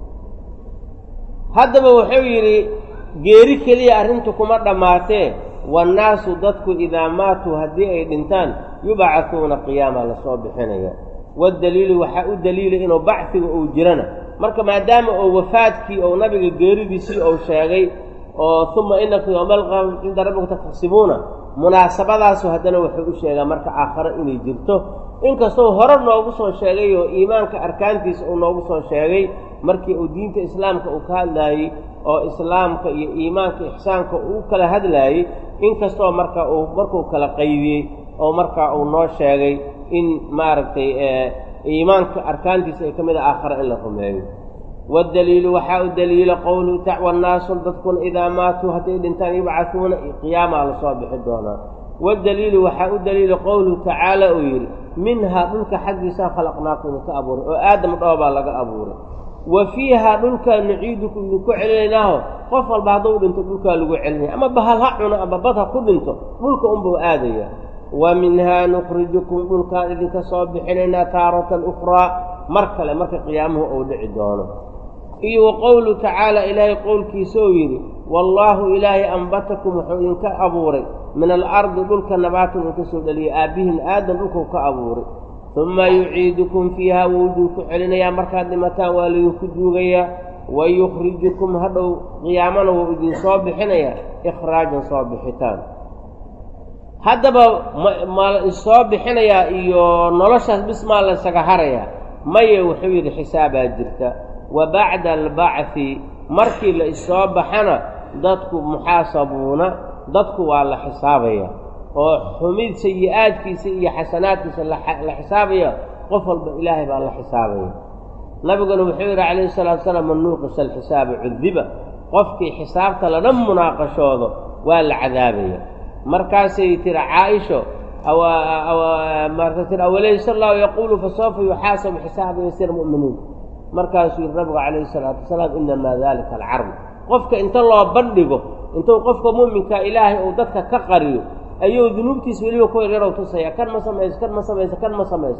haddaba wuxuu yidhi geeri keliya arrintu kuma dhammaatee waannaasu dadku idaa maatuu haddii ay dhintaan yubcahuuna qiyaama lasoo bixinaya waddaliilu waxaa u daliilay inuu bacfiga uu jirana marka maadaama oo wafaadkii ou nabiga geeridiisii ou sheegay oo uma inakum yowma alqiyaamati cinda rabbikum taktasibuuna munaasabadaasu haddana wuxuu u sheegaa marka aakhare inay jirto inkastoo hore noogu soo sheegay oo iimaanka arkaantiisa uu noogu soo sheegay markii uu diinta islaamka uu ka hadlaayey oo islaamka iyo iimaanka ixsaanka uu kala hadlaayey inkastoo marka uu markuu kala qaybiyey oo markaa uu noo sheegay in maaragtay iimaanka arkaantiisa ay ka mid a aakhare in la rumeeyo waddaliilu waxaa u daliila qowluhu wannaasu dadkuna idaa maatuu hadday dhintaan yubcahuuna qiyaamaa lasoo bixi doonaa waddaliilu waxaa u daliila qowluhu tacaala uu yidhi minhaa dhulka xaggiisaa khalaqnaakum idinka abuuray oo aadam dhoobaa laga abuuray wa fiihaa dhulkaa nuciidukum idinku celinaynaaho qof walba hadduu dhinto dhulkaa lagu celinaya ama bahal ha cuno ama bad ha ku dhinto dhulka unbuu aadaya wa minhaa nukhrijukum dhulkaan idinka soo bixinaynaa taaratan ukhraa mar kale marka qiyaamuhu uu dhici doono iyo wa qowluhu tacaala ilaahay qowlkiisa uu yidhi wallaahu ilaahay ambatakum wuxuu idinka abuuray min alardi dhulka nabaatan idinka soo dhaliyay aabbihin aadam dhulkuu ka abuuray uma yuciidukum fiiha wuu idinku celinayaa markaad dhimataan waa laydinku duugayaa wa yukhrijukum hadhow qiyaamana wuu idinsoo bixinayaa ikhraajan soo bixitaan haddaba ma issoo bixinayaa iyo noloshaas bis maa laysaga harayaa maye wuxuu yidhi xisaabaa jirta wa bacda albacfi markii la issoo baxana dadku muxaasabuuna dadku waa la xisaabaya oo xumid sayi-aadkiisa iyo xasanaadkiisa la xisaabaya qof walba ilaahay baa la xisaabaya nabiguna wuxuu yidhi calayhi salaatu salaam man nuuqisa alxisaaba cudiba qofkii xisaabta lana munaaqashoodo waa la cadaabaya markaasay tiri caaisho marka tiri awalaysa allahu yaquulu fasawfa yuxaasabu xisaaba yasiir mu'miniin markaasuu yidhi nabigu calayhi salaatu wasalaam inamaa dalika alcarb qofka inta loo bandhigo intuu qofka mu'minka ilaahay uu dadka ka qariyo ayuu dunuubtiis weliba ku yaryarw tusaya kan ma samayso kan ma samayso kan ma samayso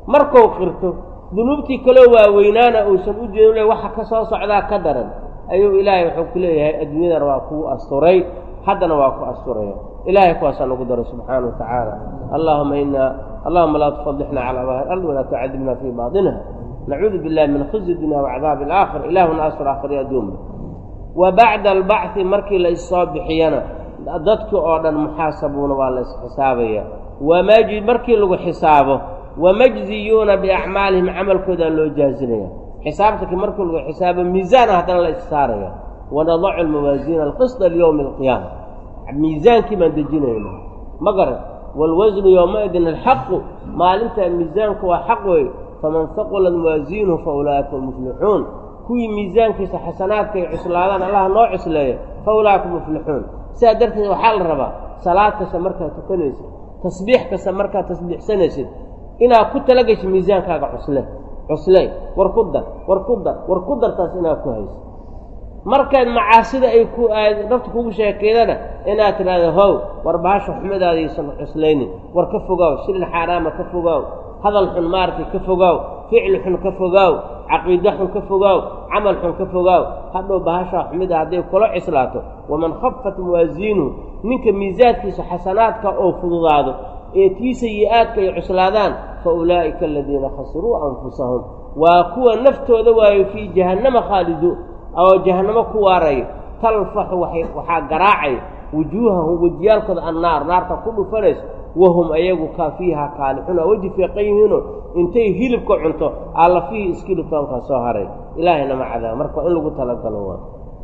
markuu qirto dunuubtii kaloo waaweynaana uusan u jeedin le waxa ka soo socdaa ka daran ayuu ilaahay wuxuu ku leeyahay adduunyadana waa kuu asturay haddana waa ku asturaya ilahay kuwaasaan ugu daro subxaana wa tacaala allahuma ina allahuma laa tufadixna cala daahir ard walaa tucadibna fii baaطinha nacuudu billahi min khizi dunya wacadaabi alaakhir ilahuna astur aakhiri adduunba wa bacda albacdi markii la issoo bixiyana dadkii oo dhan muxaasabuuna waa la isxisaabaya wamaj markii lagu xisaabo wamajziyuuna biacmaalihim camalkoodaa loo jaazinaya xisaabtanki markii lagu xisaabo miisaana haddana la issaaraya wanadacu almawaasiina alqisda liyowmi alqiyaama miisaankii baan dejinayna ma garan waalwasnu yowmaidin alxaqu maalintaa miisaanku waa xaq wey faman haqulat mawaasiinuhu fa ulaa'ika muflixuun kuwii miisaankiisa xasanaadka ay cuslaadaan allaha noo cusleeya fa ulaa'ika muflixuun sidaa darteed waxaa la rabaa salaad kasta markaad tukanaysid tasbiix kasta markaad tasbiixsanaysid inaad ku talagasho miisaankaaga cusle cusle war ku dar war ku dar war ku dartaas inaad ku hayso markaad macaasida ay ku aad nafta kugu sheekeedana inaad tidhaahdo how war bahasha xumidaadaysan cuslaynin war ka fogaaw shilin xaaraama ka fogaaw hadal xun maaragtay ka fogaaw ficli xun ka fogaaw caqiide xun ka fogaaw camal xun ka fogaaw hadhow bahashaa xumida hadday kula cislaato waman khafat mawaasiinuhu ninka miisaadkiisa xasanaadka oo fududaado ee tii sayi-aadka ay cuslaadaan fa ulaa'ika aladiina khasiruu anfusahum waa kuwa naftooda waayo fii jahannama khaaliduun oo jahannamo ku waaraya talfaxu waay waxaa garaacay wujuuhahum wejiyaalkooda annaar naarta ku dhufanayso wahum ayagu kaa fiiha kaalixuna weji fiiqan yihiino intay hilibka cunto alla fiihi iskilitoonkaa soo haray ilaahayna ma cadaaba marka in lagu talagalo waa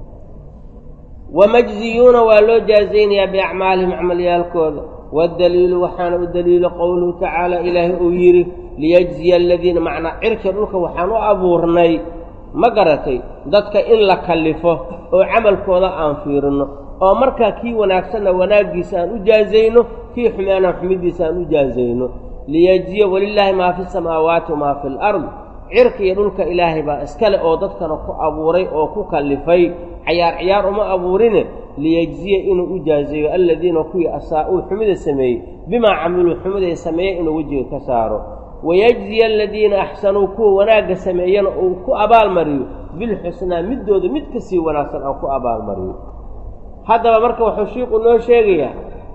wamajziyuuna waa loo jaazaynayaa biacmaalihim camalyaalkooda waddaliilu waxaana u daliilo qowluhu tacaala ilaahay uu yidhi liyajziya aladiina macnaa cirka dhulka waxaan u abuurnay ma garatay dadka in la kallifo oo camalkooda aan fiirinno oo markaa kii wanaagsanna wanaaggiisa aan u jaazayno kii xumeena xumidiisa aan u jaazayno liyajziya walilaahi maa fi samaawaati wamaa fi alard cirka iyo dhulka ilaahay baa iskale oo dadkana ku abuuray oo ku kallifay cayaar ciyaar uma abuurine liyejziya inuu u jaazeeyo aladiina kuwii asaa-uu xumida sameeyey bimaa camiluu xumiday sameeyey inuu wejiga ka saaro wayajziya aladiina axsanuu kuwa wanaagga sameeyana uu ku abaalmariyo bilxusnaa middooda mid ka sii wanaagsan aan ku abaalmariyo haddaba marka wuxuu shiiku noo sheegayaa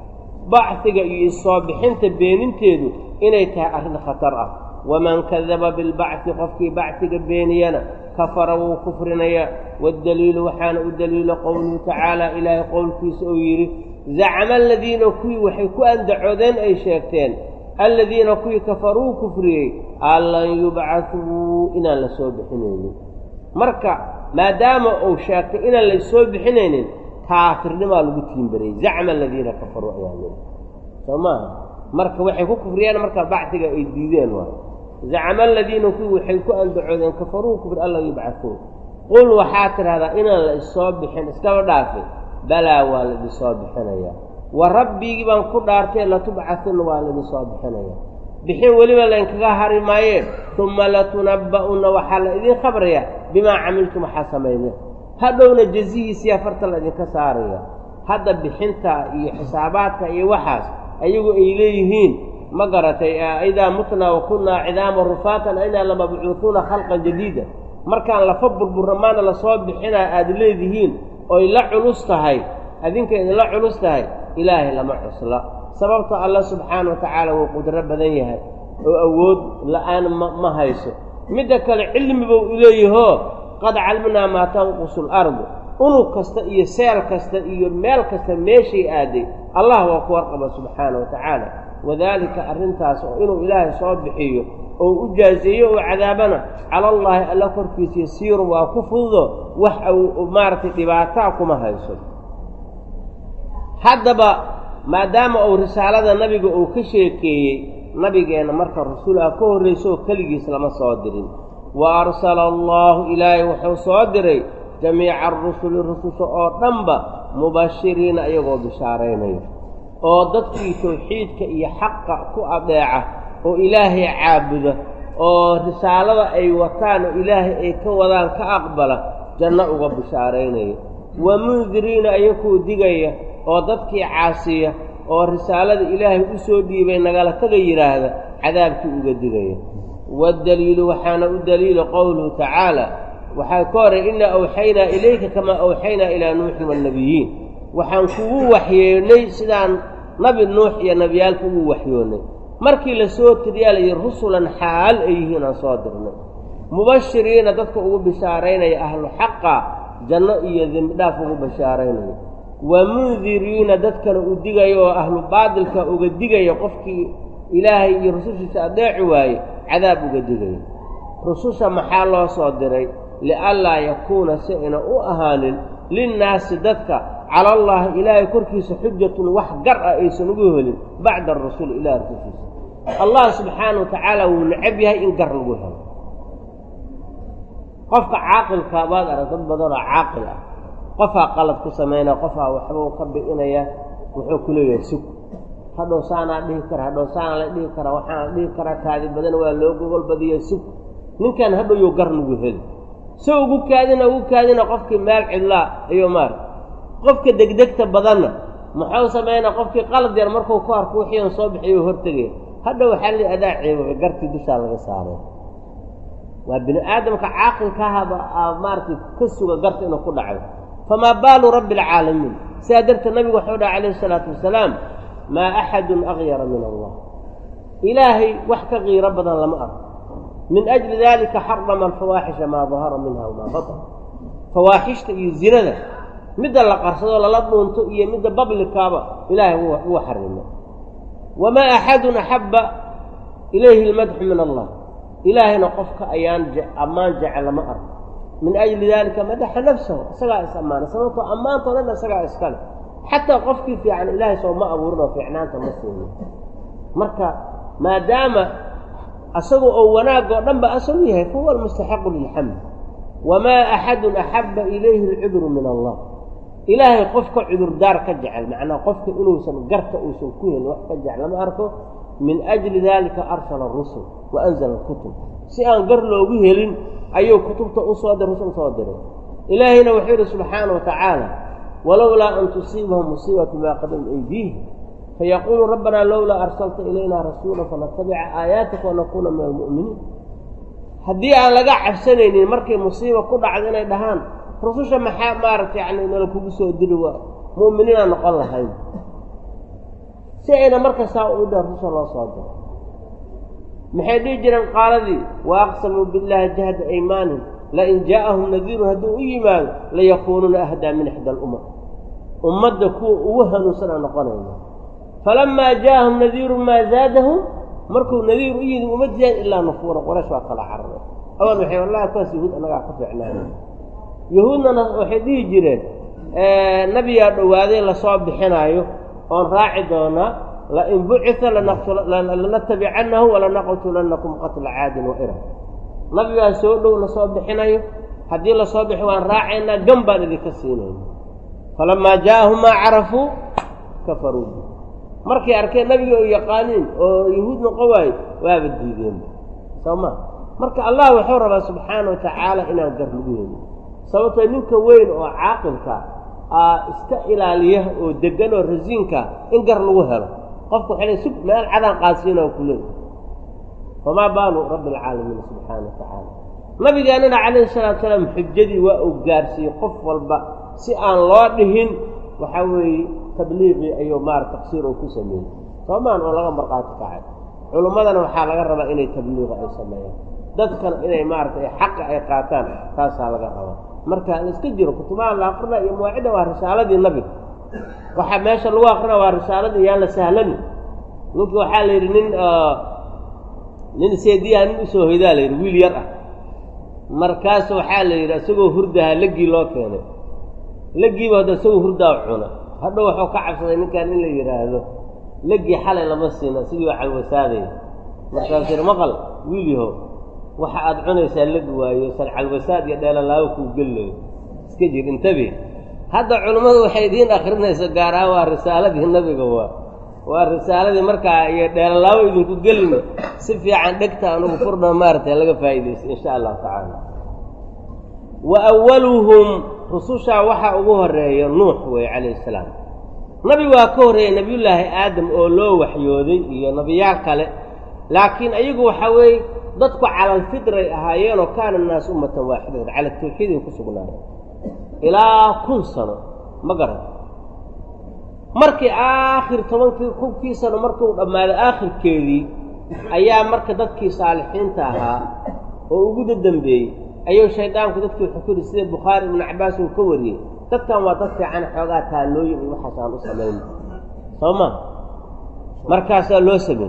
bacdiga iyo isoo bixinta beeninteedu inay tahay arrin khatar ah waman kadaba bilbacdi qofkii bacdiga beeniyana kafara wuu kufrinayaa waddaliilu waxaana u daliilo qowluhu tacaala ilaahay qowlkiisa uu yidhi zacama aladiina kuwii waxay ku andacoodeen ay sheegteen aladiina kuwii kafaruu kufriyey an lan yubcaduu inaan la soo bixinaynin marka maadaama uu sheegtay inaan la soo bixinaynin kaafirnimaa lagu tiimbarayey zacma aladiina kafaruu ayaa lii soo maaha marka waxay ku kufriyeen marka bacdiga ay diideen waay zacama aladiina kuwii waxay ku andacoodeen kafaruu kufri an lan yubcaduun qul waxaa tidhahdaa inaan la issoo bixin iskaba dhaafin balaa waa laidinsoo bixinayaa wa rabbigii baan ku dhaartay latubcatuna waa laidinsoo bixinayaa bixin weliba laynkaga hari maayeen uma latunabba'unna waxaa la idiin khabrayaa bimaa camiltum waxaa samaydeen hadhowna jazihiisiyaa farta la idinka saaraya hadda bixinta iyo xisaabaadka iyo waxaas ayagu ay leeyihiin ma garatay idaa mutnaa wa kunnaa cidaama rufaatan aynaa lamabcuuhuuna khalqan jadiida markaan lafa burburra maana lasoo bixinaa aada leedihiin oy la culus tahay adinka idinla culus tahay ilaahay lama cusla sababta alla subxaana wa tacaala wuu qudro badan yahay oo awood la-aan ma ma hayso midda kale cilmi buu uleeyahoo qad calminaa maa tanqusu alardu unug kasta iyo seel kasta iyo meel kasta meeshay aaday allah waa ku warqaba subxaana wa tacaala wadaalika arrintaas oo inuu ilaahay soo bixiyo oo u jaazeeyo oo cadaabana cala allaahi alla korkiisa yasiirun waa ku fududo wax maaragtay dhibaataa kuma hayso haddaba maadaama uu risaalada nabiga uu ka sheekeeyey nabigeenna marka rasuul ah ka horrayso oo keligiis lama soo dirin wa arsala allaahu ilaahay wuxuu soo diray jamiica arusuli rususha oo dhanba mubashiriina iyagoo bishaaraynaya oo dadkii tawxiidka iyo xaqa ku adeeca oo ilaahay caabuda oo risaalada ay wataan oo ilaahay ay ka wadaan ka aqbala janno uga bishaaraynaya wa mundiriina ayakuu digaya oo dadkii caasiya oo risaalada ilaahay u soo dhiibay nagala taga yidhaahda cadaabkii uga digaya waddaliilu waxaana u daliila qowluhu tacaala waxaa ka horay inaa awxaynaa ilayka kamaa awxaynaa ilaa nuuxin waannabiyiin waxaan kugu waxyoonnay sidaan nabi nuux iyo nebiyaalka ugu waxyoonnay markii la soo tiriyaa layidhi rusulan xaal ay yihiin aan soo dirnay mubashiriina dadka ugu bishaaraynaya ahlu xaqa janno iyo dembidhaaf ugu bashaaraynaya wa mundiriina dadkana u digaya oo ahlu baadilka uga digaya qofkii ilaahay iyo rusushiisa adeeci waaye cadaab uga digaya rususha maxaa loo soo diray lianlaa yakuuna si ayna u ahaanin linnaasi dadka cala allaahi ilaahay korkiisa xujatun wax gar ah aysan ugu helin bacda arasuul ilaah rusushiisa allah subxaana wa tacaala wuu necab yahay in gar lagu helo qofka caaqilka baad arag dad badanoo caaqil ah qofaa qalad ku samaynaya qofaa waxbuu ka bi'inaya wuxuu ku leeyahay sug hadhow saanaa dhihi kara hadhow saanaa la dhihi karaa waxaana la dhihi karaa kaadi badan waa loo gogol badiya sug ninkan hadhow you gar lagu heli so ugu kaadina ugu kaadina qofkii meel cidlaa ayuu maarag qofka degdegta badanna muxuu samaynaa qofkii qalad yar markuu ku arko wixiian soo bixiyo hortegaya hadhow waxaa li adaa ceebabay gartii dushaa laga saaray waa bini aadamka caaqilkaahaba maaratay ka suga garta inuu ku dhaco famaa baalu rabbi alcaalamiin sidaa darteed nabigu waxuu dhaha calayhi isalaatu wasalaam maa axadun akyara min allah ilaahay wax ka qiiro badan lama arko min ajli dalika xarama alfawaaxisha maa dahara minha wamaa batan fawaaxishta iyo zinada midda la qarsado lala dhuunto iyo midda bablikaaba ilaahay wuu xarimay wamaa axadun axabba ilayhi lmadxu min allah ilaahayna qofka ayaan ammaan jecel lama arko min ajli daalika madaxa nafsahu isagaa is ammaanay sababtoo ammaantao dhan isagaa iskale xataa qofkii fiican ilaahay soo ma abuurin oo fiicnaanta ma siinin marka maadaama asagu oo wanaagoo dhan ba asagu yahay fahuwa almustaxiqu lilxamd wamaa axadun axabba ilayhi alcudru min allah ilaahay qofka cudurdaar ka jecel macnaa qofka inuusan garta uusan ku helin wax ka jecel lama arko min ajli dalika arsala rusul wa anzala alkutub si aan gar loogu helin ayuu kutubta usoo dir rusul usoo diray ilaahayna wuxuu yidhi subxaana wa tacaala walowlaa an tusiibahum musiibatu maa qadamad aydiihim fayaquulu rabbanaa lowlaa arsalta ilayna rasuula fanatabica aayaatika wanakuuna min almu'miniin haddii aan laga cabsanaynin markay musiiba ku dhacdo inay dhahaan rususha maxaa maaragta yani nala kugu soo diri waa mu'miniinaa noqon lahayn si ayna markastaa u dha rusul loo soo diro maxay dhihi jireen qaaladii wa aqsamuu billaahi jahda aymaanin lain jaa'ahum nadiirun hadduu u yimaado layakuunuuna ahdaa min ixda alumam ummadda kuwa ugu hanuunsana noqonayna falamaa jaa'ahum nadiirun maa zaadahum markuu nadiir u yidhi uma diidaan ilaa nufuura qoraysh waa kala cararay awal waxay wallahi kuwaas yahuud annagaa ka fiicnaana yahuudnana waxay dhihi jireen nabigaa dhowaaday lasoo bixinaayo oon raaci doonaa lain bucita lanatabicannahu walanaqtulannakum qatla caadin wa iram nabigaa soo dhow lasoo bixinayo haddii lasoo bixi waan raacaynaa gan baan idinka siinayna falamaa jaa'ahum maa carafuu kafaruu bi markay arkeen nabiga oo yaqaaniin oo yahuud noqon waayo waaba diideen soo ma marka allah wuxuu rabaa subxaana wa tacaala inaan gar lagu helin sababtoo ninka weyn oo caaqilka aa iska ilaaliya oo degan oo rasiinka in gar lagu helo qofku waxay sug meel cadaan qaadsiina oo kuleey famaa baalu rabbi alcaalamiin subxaana wa tacaala nabigeennana calayhi salaatu salaam xujadii waa uu gaarsiiyey qof walba si aan loo dhihin waxaa weeye tabliiqii ayuu maara taqsiir oo ku sameeyey soomaan oo laga marqaati kacay culummadana waxaa laga rabaa inay tabliiqa ay sameeyaan dadkana inay maaragtay xaqa ay qaataan taasaa laga rabaa marka la iska jiro kutubaha la akrina iyo mawaacidda waa risaaladii nabiga waxaa meesha lagu akrina waa risaaladii yaan la sahlani ninki waxaa la yidhi nin nin seediyaha nin usoo hoydaa la yidhi wiil yar ah markaasu waxaa la yidhi isagoo hurdaha leggii loo keenay leggiiba hadda isagoo hurdaa cuna hadhow waxuu ka cabsaday ninkan in la yidhaahdo leggii xalay lama siina sidii waa calwasaadaya markaasuu yidhi maqal wiil yahow waxa aad cunaysaa legi waayo san calwasaad iyo dheelalaago kuu gelilayo iska jir intabi hadda culummadu waxay idiin akrinayso gaar ahaan waa risaaladii nabiga waa waa risaaladii markaa iyo dheelalaago idinku gelina si fiican dhegta anugu furna maaragtay laga faa'iidaysa insha allahu tacaala wa awaluhum rusushaa waxaa ugu horeeya nuux weeye calayhi salaam nabi waa ka horreeyey nebiyullaahi aadam oo loo waxyooday iyo nebiyaal kale laakiin ayagu waxaa weeye dadku cala alfidray ahaayeenoo kaana annaasu ummatan waaxidatan cala tawxiiday ku sugnaayeen ilaa kun sano ma garan markii aakhir tobankii kunkii sano markuu dhammaaday aakhirkeedii ayaa marka dadkii saalixiinta ahaa oo ugu dadambeeyey ayuu shaydaanku dadkii wuxuu ku yidhi sida bukhaari ibnu cabbaas uu ka wariyey dadkan waa dad fiican xoogaa taalooyin iyo waxaas aan u samayn soo ma markaasaa loo sameey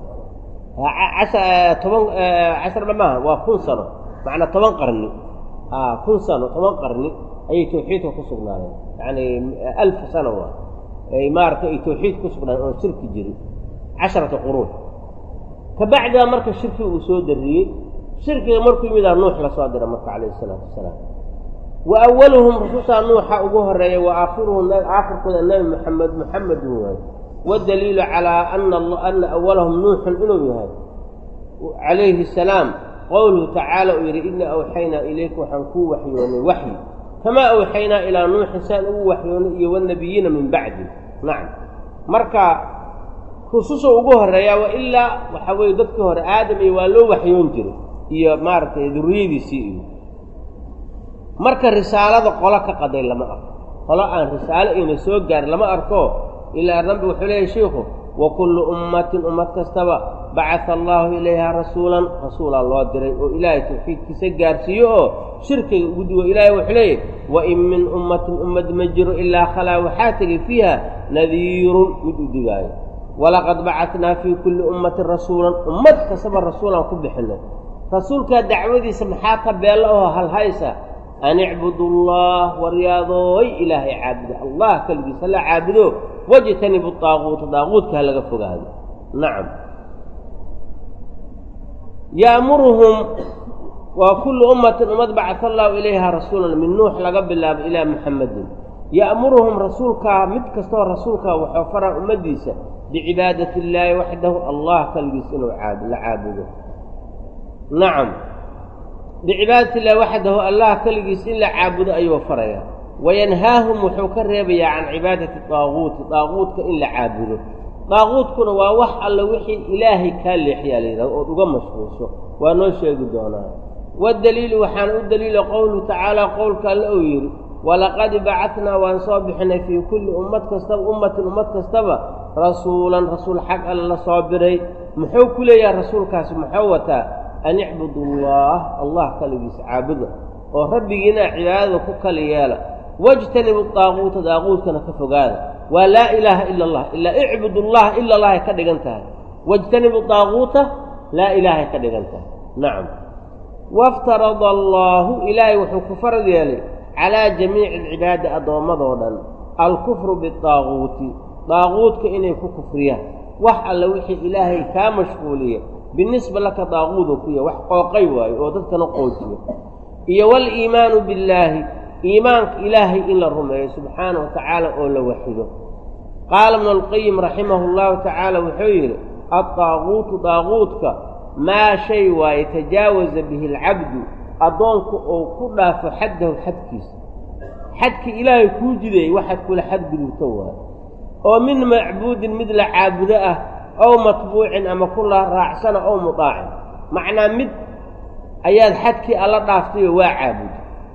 toban casharba maaha waa kun sano macnaa toban qarni kun sano toban qarni ayay tawxiidka ku sugnaayeen yacni alf sano waa ay maaragtay ay tawxiid ku sugnaayeen oon shirki jirin casharata quruun kabacdaa marka shirki uu soo dariyey shirkiga markuu yimidaa nuux lasoo dira marka calayhi isalaatu wasalaam wa awaluhum rusushaa nuuxa ugu horeeya wa aakhiruhum aakhirkooda nebi moxamed moxamedun waay waddaliilu calaa ana ana awalahum nuuxun inuu yahay calayhi asalaam qowluhu tacaala uu yidhi inaa awxaynaa ilayka waxaan kuu waxyoonay waxyi kamaa awxaynaa ilaa nuuxin saan ugu waxyoonay iyo wanabiyiina min bacdi nacam marka rususha ugu horeeyaa wa ilaa waxaa weeye dadkii hore aadam iyo waa loo waxyoon jiray iyo maaragtay duriyadiisii iyo marka risaalada qolo ka qaday lama arko qolo aan risaalo ayna soo gaarin lama arko ilaa rabbi wuxuu leeyahy shiikhu wa kullu ummatin ummad kastaba bacata allaahu ilayha rasuulan rasuulaa loo diray oo ilaahay tawxiidkiisa gaarsiiyo oo shirkiga ugu digo ilaahay wuxuu leeyahy wa in min ummatin ummad ma jiro ilaa khalaa waxaa tegay fiiha nadiirun mid u digaayo walaqad bacatnaa fii kulli ummatin rasuulan ummad kastaba rasuulaan ku bixinay rasuulkaa dacwadiisa maxaa ka beella oo halhaysa an icbudu allah waryaadooy ilaahay caabudo allah keligiisa la caabudo wajtanibu daaquuta daaquudka ha laga fogaado nacam ya'muruhum waa kullu ummatin ummad bacata allahu ilayha rasuulan min nuux laga bilaabo ilaa muxamedin ya'muruhum rasuulkaa mid kastoo rasuulkaa wuxuu faraa ummaddiisa bicibaadati illaahi waxdahu allah keligiisa inuu la caabudo nacam bicibaadati illahi waxdahu allah keligiis in la caabudo ayuu farayaa wayanhaahum wuxuu ka reebayaa can cibaadati daaquuti daaquudka in la caabudo daaquudkuna waa wax alla wixii ilaahay kaa leexiyaa la yidhahdo ood uga mashquulsho waa noo sheegi doonaa waddaliilu waxaana u daliila qowluhu tacaala qowlka alle uu yidhi walaqad bacatnaa waan soo bixinay fii kulli ummad kastaba ummatin ummad kastaba rasuulan rasuul xag alle la soo biray muxuu ku leeyahay rasuulkaasi muxuu wataa an icbudu allah allah kaligiisa caabuda oo rabbigiina cibaadada ku kali yeela wajtanibu daaquuta daaquudkana ka fogaada waa laa ilaaha ila allah ilaa icbud allah ila allahay ka dhigan tahay wajtanibu daaquuta laa ilaahay ka dhigan tahay nacam waftarada allaahu ilaahay wuxuu ku farad yeelay calaa jamiici alcibaadi addoommadoo dhan alkufru bidaaquuti daaquudka inay ku kufriyaan wax alle wixii ilaahay kaa mashquuliya binisba laka daaquudu ku yahy wax qooqay waayo oo dadkana qoojiyo iyo waliimaanu billaahi iimaanka ilaahay in la rumeeyo subxaanahu wa tacaala oo la waxido qaala ibnu alqayim raximahu llahu tacaala wuxuu yidhi addaaquutu daaquudka maa shay waaye tajaawaza bihi alcabdu addoonku oo ku dhaafo xaddahu xadkiisa xadkii ilaahay kuu jideeyey waxaad kula xadgudubto waayo oo min macbuudin mid la caabudo ah ow matbuucin ama kula raacsana ow mudaacin macnaa mid ayaad xadkii alla dhaaftayoo waa caabuday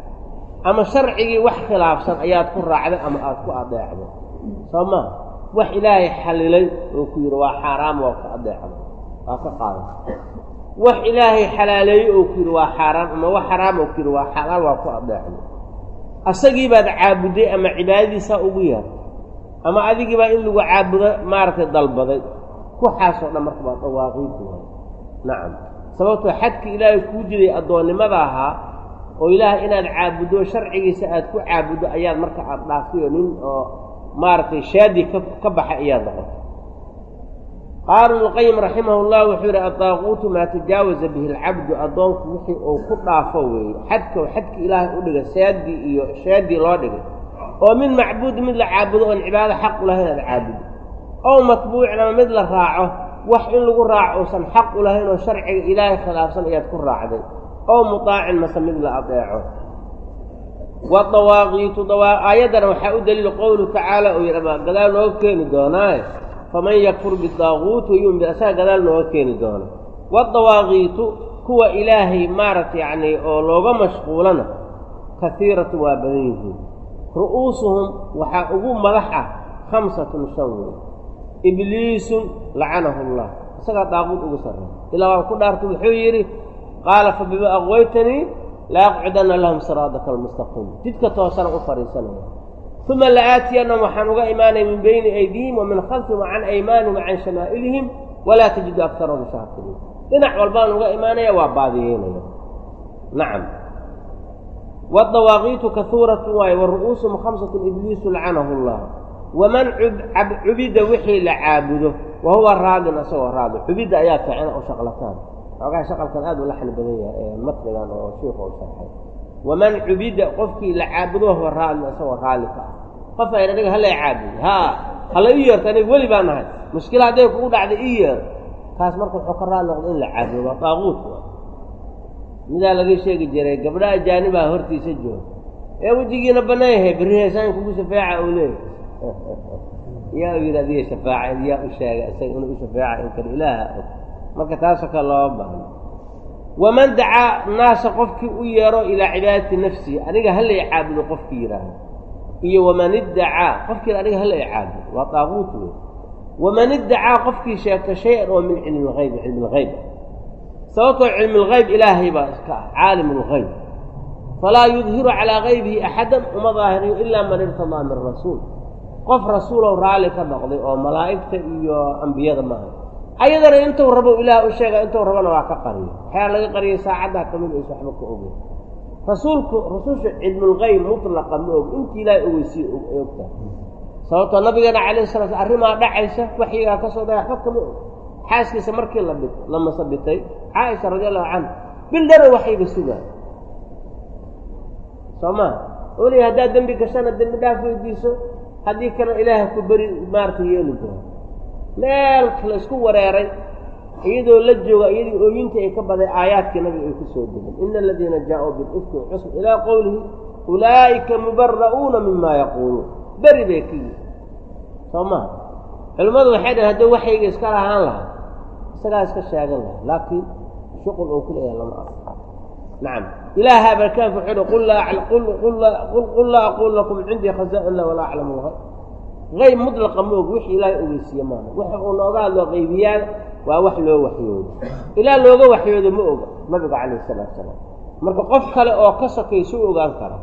ama sharcigii wax khilaafsan ayaad ku raacday ama aad ku adeecday soo maa wax ilaahay xallilay oo ku yidhi waa xaaraam waa ku adeecday waa ka qaaday wax ilaahay xalaaleeyey oo ku yidhi waa xaaraam ama wax xaraam oo ku yidhi waa xalaal waa ku adeecday asagii baad caabudday ama cibaadadiisaa ugu yahay ama adigii baa in lagu caabudo maaragtay dalbaday kuxaasoo dhan marka waa dawaaqiidu waay nacam sababtoo xadka ilaahay kuu jiday addoonnimada ahaa oo ilaahay inaad caabuddo sharcigiisa aad ku caabuddo ayaad marka aada dhaaftay oo nin oo maaragtay shaadi ka ka baxay ayaad noqotay qaala ibnuqayim raximah llah wuxuu yidhi addaaquutu maa tajaawaza bihi alcabdu addoonku wixii uu ku dhaafo weeye xadka xadka ilaahay u dhigay saadii iyo shaadii loo dhigay oo min macbuudi mid la caabudo oon cibaado xaq u lahayn aad caabudo ow matbuucin ama mid la raaco wax in lagu raaco uusan xaq u lahayn oo sharciga ilaahay khilaafsan ayaad ku raacday ow mudaacin mase mid la adeeco wadawaaqiitu aayaddana waxaa u daliila qowluhu tacaala uu yidhi ama gadaal nooga keeni doonaaye faman yakfur bidaaquuti wayumin bi asaga gadaal nooga keeni doona waadawaaqiitu kuwa ilaahay maaragta yacni oo looga mashquulana kahiiratu waa badan yihiin ru'uusuhum waxaa ugu madax ah khamsatun shan wey ibliisun lacanahu allah isagaa daaquud ugu sarreey ilaa waa ku dhaartay wuxuu yidhi qaala fa bima aqwaytanii la aqcudanna lahum siraadaka almustaqiim jidka toosana u fadhiisanaya uma la'aatiyannahum waxaan uga imaanaya min bayni aydihim wa min khalfihim wa can aymaanihim wa can shamaa'ilihim walaa tajidu akarahum shaakiriin dhinac walbaan uga imaanaya waa baadiyeynaya nacam waadawaaqiitu kahuuratun waaye wa ru'uusuhum khamsatun ibliisu lacanahu allah waman cubida wixii la caabudo wa huwa raadin isagoo raadi cubidda ayaa fiicana oo shaqlataan xoogaha shaqalkan aad u laxni badan yahay ee matnigan oo shiikhu u sharxay waman cubida qofkii la caabudo wahuwa raadin isagoo raali ka ah qof ayna aniga hala caabudo haa hala ii yeerto aniga weli baa nahay mushkila hadday kugu dhacday ii yeer kaas marka wuxuu ka raali noqda in la caabudo waa daaquut midaa laga sheegi jiray gabdha ajaanibaa hortiisa jooga ee wejigiina bannaan yahay berri heesaan kugu shafeeca uu leeyahy yaa u yidhi adiga shafaaca yaa u sheegay isaga inuu u shafeeca in kale ilaaha og marka taasoo kale looma baahno waman dacaa naasa qofkii u yeero ilaa cibaadati nafsihi aniga halay caabudo qofkii yidhaahdo iyo waman iddacaa qofkii aniga halay caabudo waa daaquut wey waman iddacaa qofkii sheegta shay-an oo min cilmi lhaybi cilmi lhayb sababtoo cilmi lhayb ilaahay baa iska ah caalim lhayb falaa yudhiru calaa haybihi axadan uma daahiriyo ilaa man irtadaa min rasuul qof rasuulow raalli ka noqday oo malaa'igta iyo ambiyada maaha ayadana intuu rabo ilaah u sheega intuu rabona waa ka qariyo waxyaa laga qariyay saacaddaa ka mid aysa waxba ka ogeyn rasuulku rasusha cilmulgayb mutlaqa ma og intii ilaahay ogeysiye ay ogtahay sababtoo nabigeena calayhi sala sl arrimaa dhacaysa waxyigaa ka soo daya waxba kama og xaaskiisa markii la bi la masabitay caaisha radi allahu canha bil dhara waxayga sugaa soo maa oli haddaad dembi gashana dembi dhaaf weydiiso haddii kalena ilaaha ku beri maaragtay yeeli doono meel la isku wareeray iyadoo la jooga iyadii ooyintii ay ka baday aayaadkii nabiga ay ku soo degeen ina aladiina jaa-uu bilifki cusb ilaa qowlihi ulaa'ika mubara'uuna mima yaquuluun beri bay ka yihi soo maha culimmadu waxay dhahen hadduu waxayga iska lahaan lahaa isagaa iska sheegan laha laakiin shuqul oo ku leeyahay lama arko nacam ilaaha barkaanka wuxuu hi qul laa aqulu lakum cindii khazaa-in lah walaa aclamu lhayb hayb mudlaqa ma og wixii ilaahay ogeysiiye maaha waxa uu nooga hadlo qaybiyaal waa wax loo waxyoodo ilaa looga waxyoodo ma oga nabiga calayh salaatu salaam marka qof kale oo ka sokaysu ogaan kara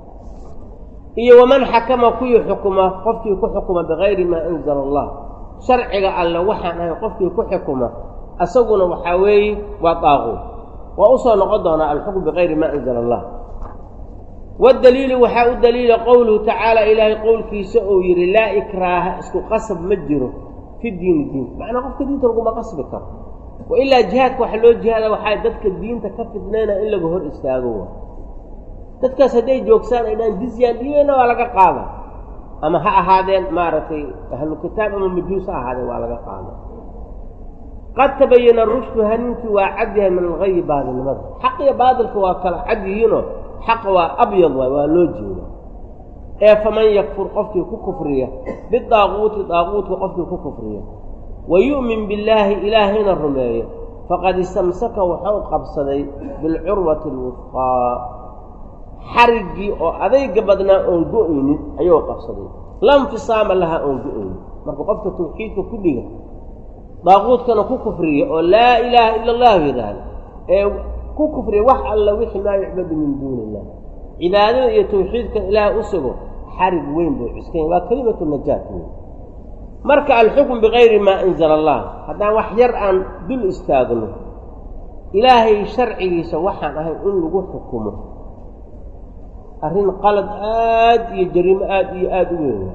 iyo waman xakama kuwii xukuma qofkii ku xukuma bikayri maa anzala allah sharciga alle waxaan ahay qofkii ku xukuma isaguna waxaa weeye waa daaquud waa usoo noqon doonaa alxukm bikayri maa anzala allah waddaliilu waxaa u daliila qowluhu tacaala ilaahay qowlkiisa uu yidhi laa ikraaha isku qasab ma jiro fi diini diinta macnaa qofka diinta laguma qasbi karo wa ilaa jihaadka waxa loo jihaada waxaa dadka diinta ka fidnayna in laga hor istaago wa dadkaas hadday joogsaan ay dhaan jizyaan dhiyeyna waa laga qaada ama ha ahaadeen maaragtay ahlu kitaab ama majuus ha ahaadeen waa laga qaada qad tabayana rushdu hanuunkii waa cad yahay min algayi baadilnimada xaq iyo baadilka waa kala cad yihiinoo xaqa waa abyad waay waa loo jeeda ee faman yakfur qofkii ku kufriya bidaaquuti daaquutka qofkii ku kufriya wa yu'min billaahi ilaahayna rumeeyo faqad istamsaka wuxuu qabsaday bilcurwati alwufqaa xariggii oo adayga badnaa oon go-aynin ayuu qabsaday la nfisaama lahaa oon go-aynin marka qofka tawxiidka ku dhiga daaquudkana ku kufriya oo laa ilaaha ila allahu yidhaahda ee ku kufriya wax alla wixii maa yucbadu min duuni illah cibaadada iyo tawxiidkan ilaah u sugo xarig weyn buu cuskanya waa kelimatu najaat weyn marka alxukm bikayri maa anzala allah haddaan wax yar aan dul istaagno ilaahay sharcigiisa waxaan ahay in lagu xukumo arrin qalad aad iyo jariimo aad iyo aada u weyn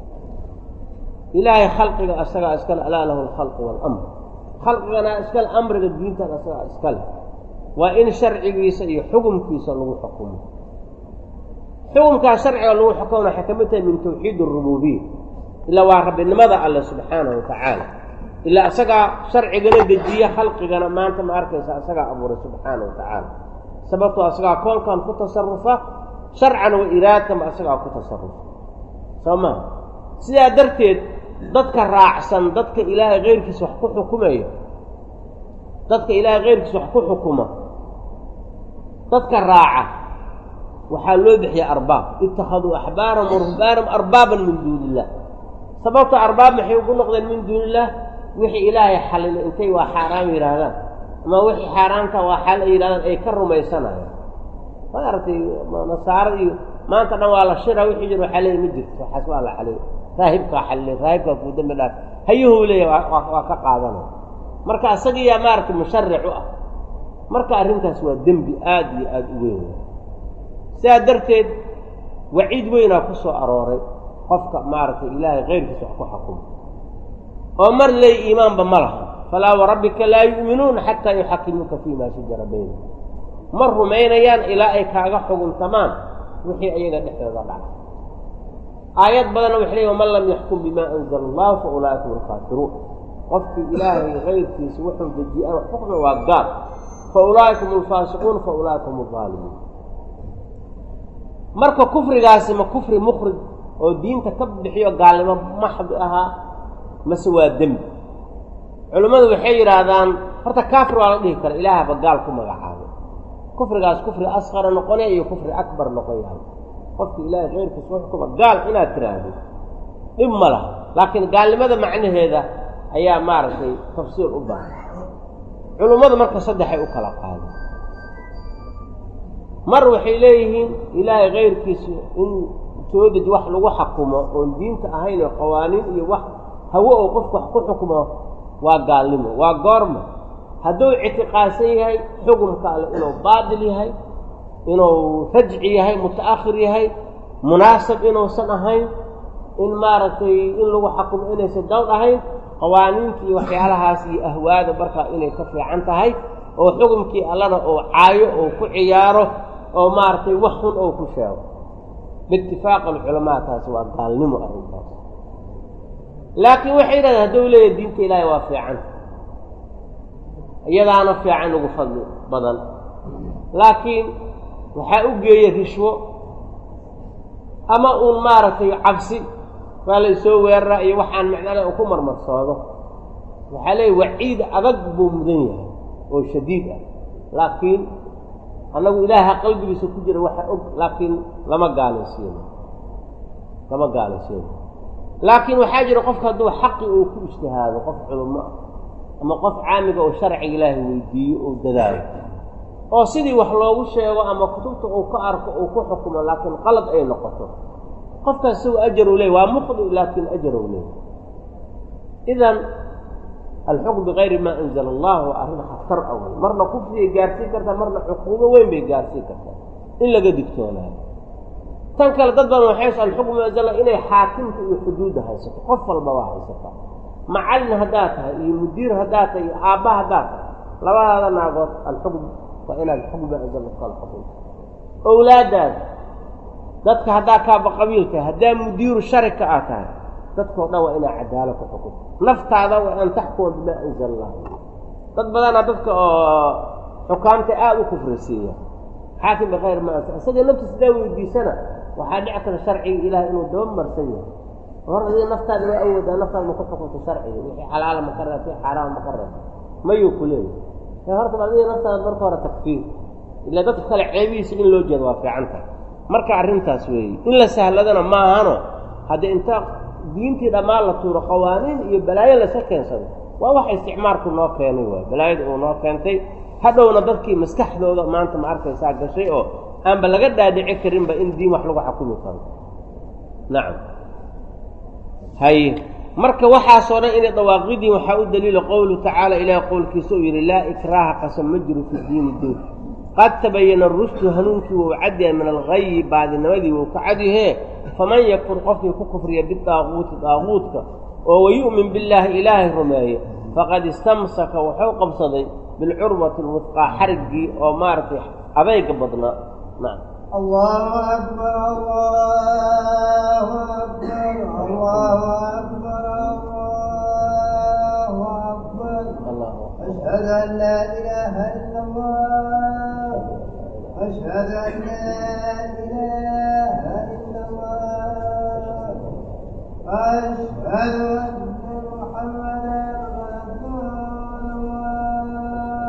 ilaahay khalqiga asagaa iskale alaa lahu alkhalqu waalamr khalqigana iskale amriga diintan asagaa iskale waa in sharcigiisa iyo xukumkiisa lagu xukumo xukumkaas sharciga lagu xukumna waxay ka mid tahay min tawxiid arububiya ilaa waa rabbinimada alle subxaanahu watacaala ilaa isagaa sharcigana dejiye khalqigana maanta ma arkaysa isagaa abuuray subxaanahu watacaala sababtoo isagaa koonkan ku tasarufa sharcan wa iraadkanba isagaa ku tasarufa soo maha sidaa darteed dadka raacsan dadka ilaahay keyrkiisa wax ku xukumayo dadka ilaahay keyrkiisa wax ku xukuma dadka raaca waxaa loo bixiya arbaab ittakhaduu axbaaram waruhbaaram arbaaban min duuni illah sababta arbaab maxay ugu noqdeen min duuni illah wixii ilaahay xalilay intay waa xaaraam yidhaahdaan ama wixii xaaraamta waa xal ay yidhahdaan ay ka rumaysanayaan maaragtay nasaarada iyo maanta dhan waa la shira wixii jir xalay ma jirto waxaas waa la xalay raahibkaa xalilay raahibkaa kuu dambi dhaaf hayuhuu leeyahay waa ka qaadanaya marka isagiyaa maaragtay musharic u ah marka arrintaas waa dembi aada iyo aada u weyn sidaa darteed waciid weynaa ku soo arooray qofka maaragtay ilaahay keyrkiisa wax ku xukumo oo mar ley iimaanba ma laha falaa warabbika laa yu'minuuna xataa yuxakimuuka fii maa shajara baynahum ma rumaynayaan ilaa ay kaaga xuguntamaan wixii ayaga dhexdooda dhaca aayad badanna waxay leeyi waman lam yaxkum bimaa anzala allahu fa ulaa'ika hum alkaafiruun qofkii ilaahay keyrkiisa wuxuu dejiye aan wax xukma waa gaal fa ulaa'ika hum alfaasiquun fa ulaa'ika hum aldaalimuun marka kufrigaasi ma kufri mukhrij oo diinta ka bixiyo gaalnimo maxdi ahaa mase waa dembi culimmadu waxay yidhaahdaan horta kaafir waa la dhihi kara ilaahaba gaal ku magacaabay kufrigaas kufri asqara noqonaya iyo kufri akbar noqon yahay qofki ilaahay keyrkiisa u xukuma gaal inaad tiraahdo dhib ma laha laakiin gaalnimada macnaheeda ayaa maaragtay tafsiir u baahan culummadu marka saddexay u kala qaadeen mar waxay leeyihiin ilaahay keyrkiisa in soo deji wax lagu xakumo oon diinta ahayn oo qawaaniin iyo wax hawo oo qofku wax ku xukumo waa gaalnimo waa goorma hadduu ictiqaadsan yahay xukumka alle inuu baatil yahay inuu rajci yahay muta'akhir yahay munaasab inuusan ahayn in maaragtay in lagu xakumo inaysan dawd ahayn qawaaniinta iyo waxyaalahaas iyo ahwaada markaa inay ka fiican tahay oo xukumkii allana oo caayo oo ku ciyaaro oo maaragtay wax xun oo ku sheego biitifaaq alculamaa taasi waa gaalnimo arrintaas laakiin waxay yidhahdeen hadduu leeyahay diinta ilaahay waa fiican iyadaana fiican ugu fadli badan laakiin waxaa u geeya rishwo ama uun maaragtay cabsi waa la isoo weeraraa iyo waxaan macnale u ku marmarsoodo waxaa leeyahy waciid adag buu mudan yahay oo shadiid ah laakiin annagu ilaaha qalbigiisa ku jira waxa og laakiin lama gaalaysiino lama gaalaysiino laakiin waxaa jira qofka hadduu xaqi uu ku ijtihaado qof culummo ah ama qof caamiga oo sharciga ilaahay weydiiyo oo dadaalo oo sidii wax loogu sheego ama kutubta uu ka arko uu ku xukumo laakiin qalad ay noqoto qofkaas isagu ajar u leey waa muqdi laakiin ajar u leey idan alxukm bikayri maa anzala allah waa arrin khatar a wey marna kufriyay gaarsiin kartaa marna cuquubo weyn bay gaarsiin kartaa in laga digtoonaayo tan kale dad badan waxay s alxukm anzala inay xaakimka iyo xuduudda haysato qof walba waa haysataa macallin haddaad tahay iyo mudiir haddaad tahay iyo aabba haddaad tahay labadaada naagood alxukm waa inaad xukm maa anzala kala xukunta owlaadaada dadka haddaa kaaba qabiil tahay haddaa mudiiru sharika aad tahay dadkao dhan waa inaa cadaalo ku xukunto naftaada waa an taxkuma bimaa anzala allah dad badanaa dadka oo xukaamta aada u kufrisiiya xaakim bikayr ma anzal isaga naftiisa hadaa weydiisana waxaa dhici kara sharciga ilaahay inuu daba marsan yahay hor adiga naftaada waa awoodaa naftaada ma ku xukunto sharciga wixii xalaala ma ka reeb wixii xaaraama ma ka reeb mayuu ku leeyahy horta adiga naftaada marka hore takfiir ilaa dadka kale ceebihiisa in loo jeedo waa fiican tahay marka arrintaas weeye in la sahladana maahano haddii inta diintii dhammaan la tuuro qawaaniin iyo balaayo laska keensado waa waxa isticmaalku noo keenay waay balaayada uu noo keentay hadhowna dadkii maskaxdooda maanta ma arkaysaa gashay oo aanba laga dhaadhici karinba in diin wax lagu xakumi karo nacam haye marka waxaasoo dhan inay dawaaqidiin waxaa u daliila qowluhu tacaala ilaah qowlkiisa uu yidhi laa ikraaha qasam ma jiro fi diini diin qad tabayana rushdu hanuunkii wou cadyahay min algayi baadinimadii wou ka cadyahee faman yakfur qofkii ku kufriya bidaaquuti daaquudka oo wayu'min billaahi ilaahay rumeeyo faqad istamsaka wuxuu qabsaday bilcurwati alwufqaa xariggii oo maaragtay adayga badnaa nacam الله أكبر الله أكبر الله أكبر الله أكبر allah أشهد أن لا إله إلا الله أشهد أن لا إله إلا الله أشهد أن محمدا رسول الله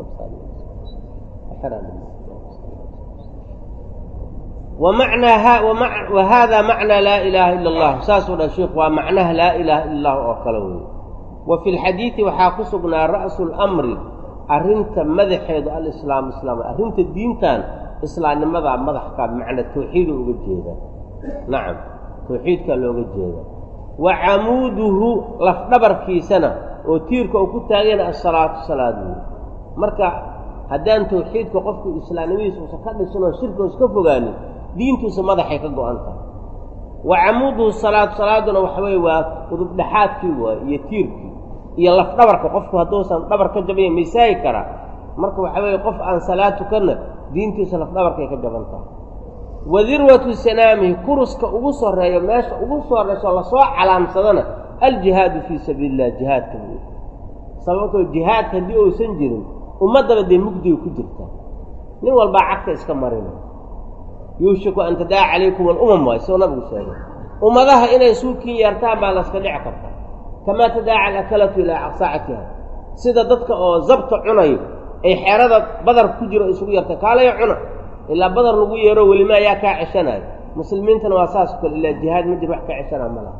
wamacnaa wa hada macnaa laa ilaaha ila allah saasuu dha sheikhu waa macnaha laa ilaaha ila allah oo kale wey wa fi lxadiidi waxaa ku sugnaa ra'su lamri arrinta madaxeedu alislaam islaam arrinta diintan islaamnimadaa madaxkaa bimacnaa tawxiida uga jeeda nacam tawxiidkaa looga jeeda wa camuuduhu lafdhabarkiisana oo tiirka uu ku taagayna asalaatu salaad wey marka haddaan tawxiidka qofku islaamnimadiisa uusan ka dhisin oo shirka uska fogaanin diintuusa madaxay ka go-an tahay wa camuuduhu salaatu salaaduna waxa weye waa udubdhaxaadkii waay iyo tiirkii iyo lafdhabarka qofku hadduusan dhabar ka jabanya misaagi karaa marka waxa weeye qof aan salaad tukanna diintiisa lafdhabarkay ka jaban tahay wa dirwatu sanaamihi kuruska ugu soreeyo meesha ugu sorrayso lasoo calaamsadana aljihaadu fii sabiili illah jihaadka wey sababtoo jihaadka haddii uusan jirin ummaddaba dee mugdiga ku jirta nin walbaa cagta iska marina yuushiku an tadaa calaykum alumam waay soo nabigu sheegay ummadaha inay suukiin yeertaan baa laska dhici karta kamaa tadaaca alakalatu ilaa saacatiha sida dadka oo zabta cunayo ay xeerada badar ku jiro isugu yarta kaalayo cuna ilaa badar lagu yeero welima ayaa kaa ceshanayo muslimiintana waa saas o kale ilaa jihaad ma jir wax ka ceshanaa ma laha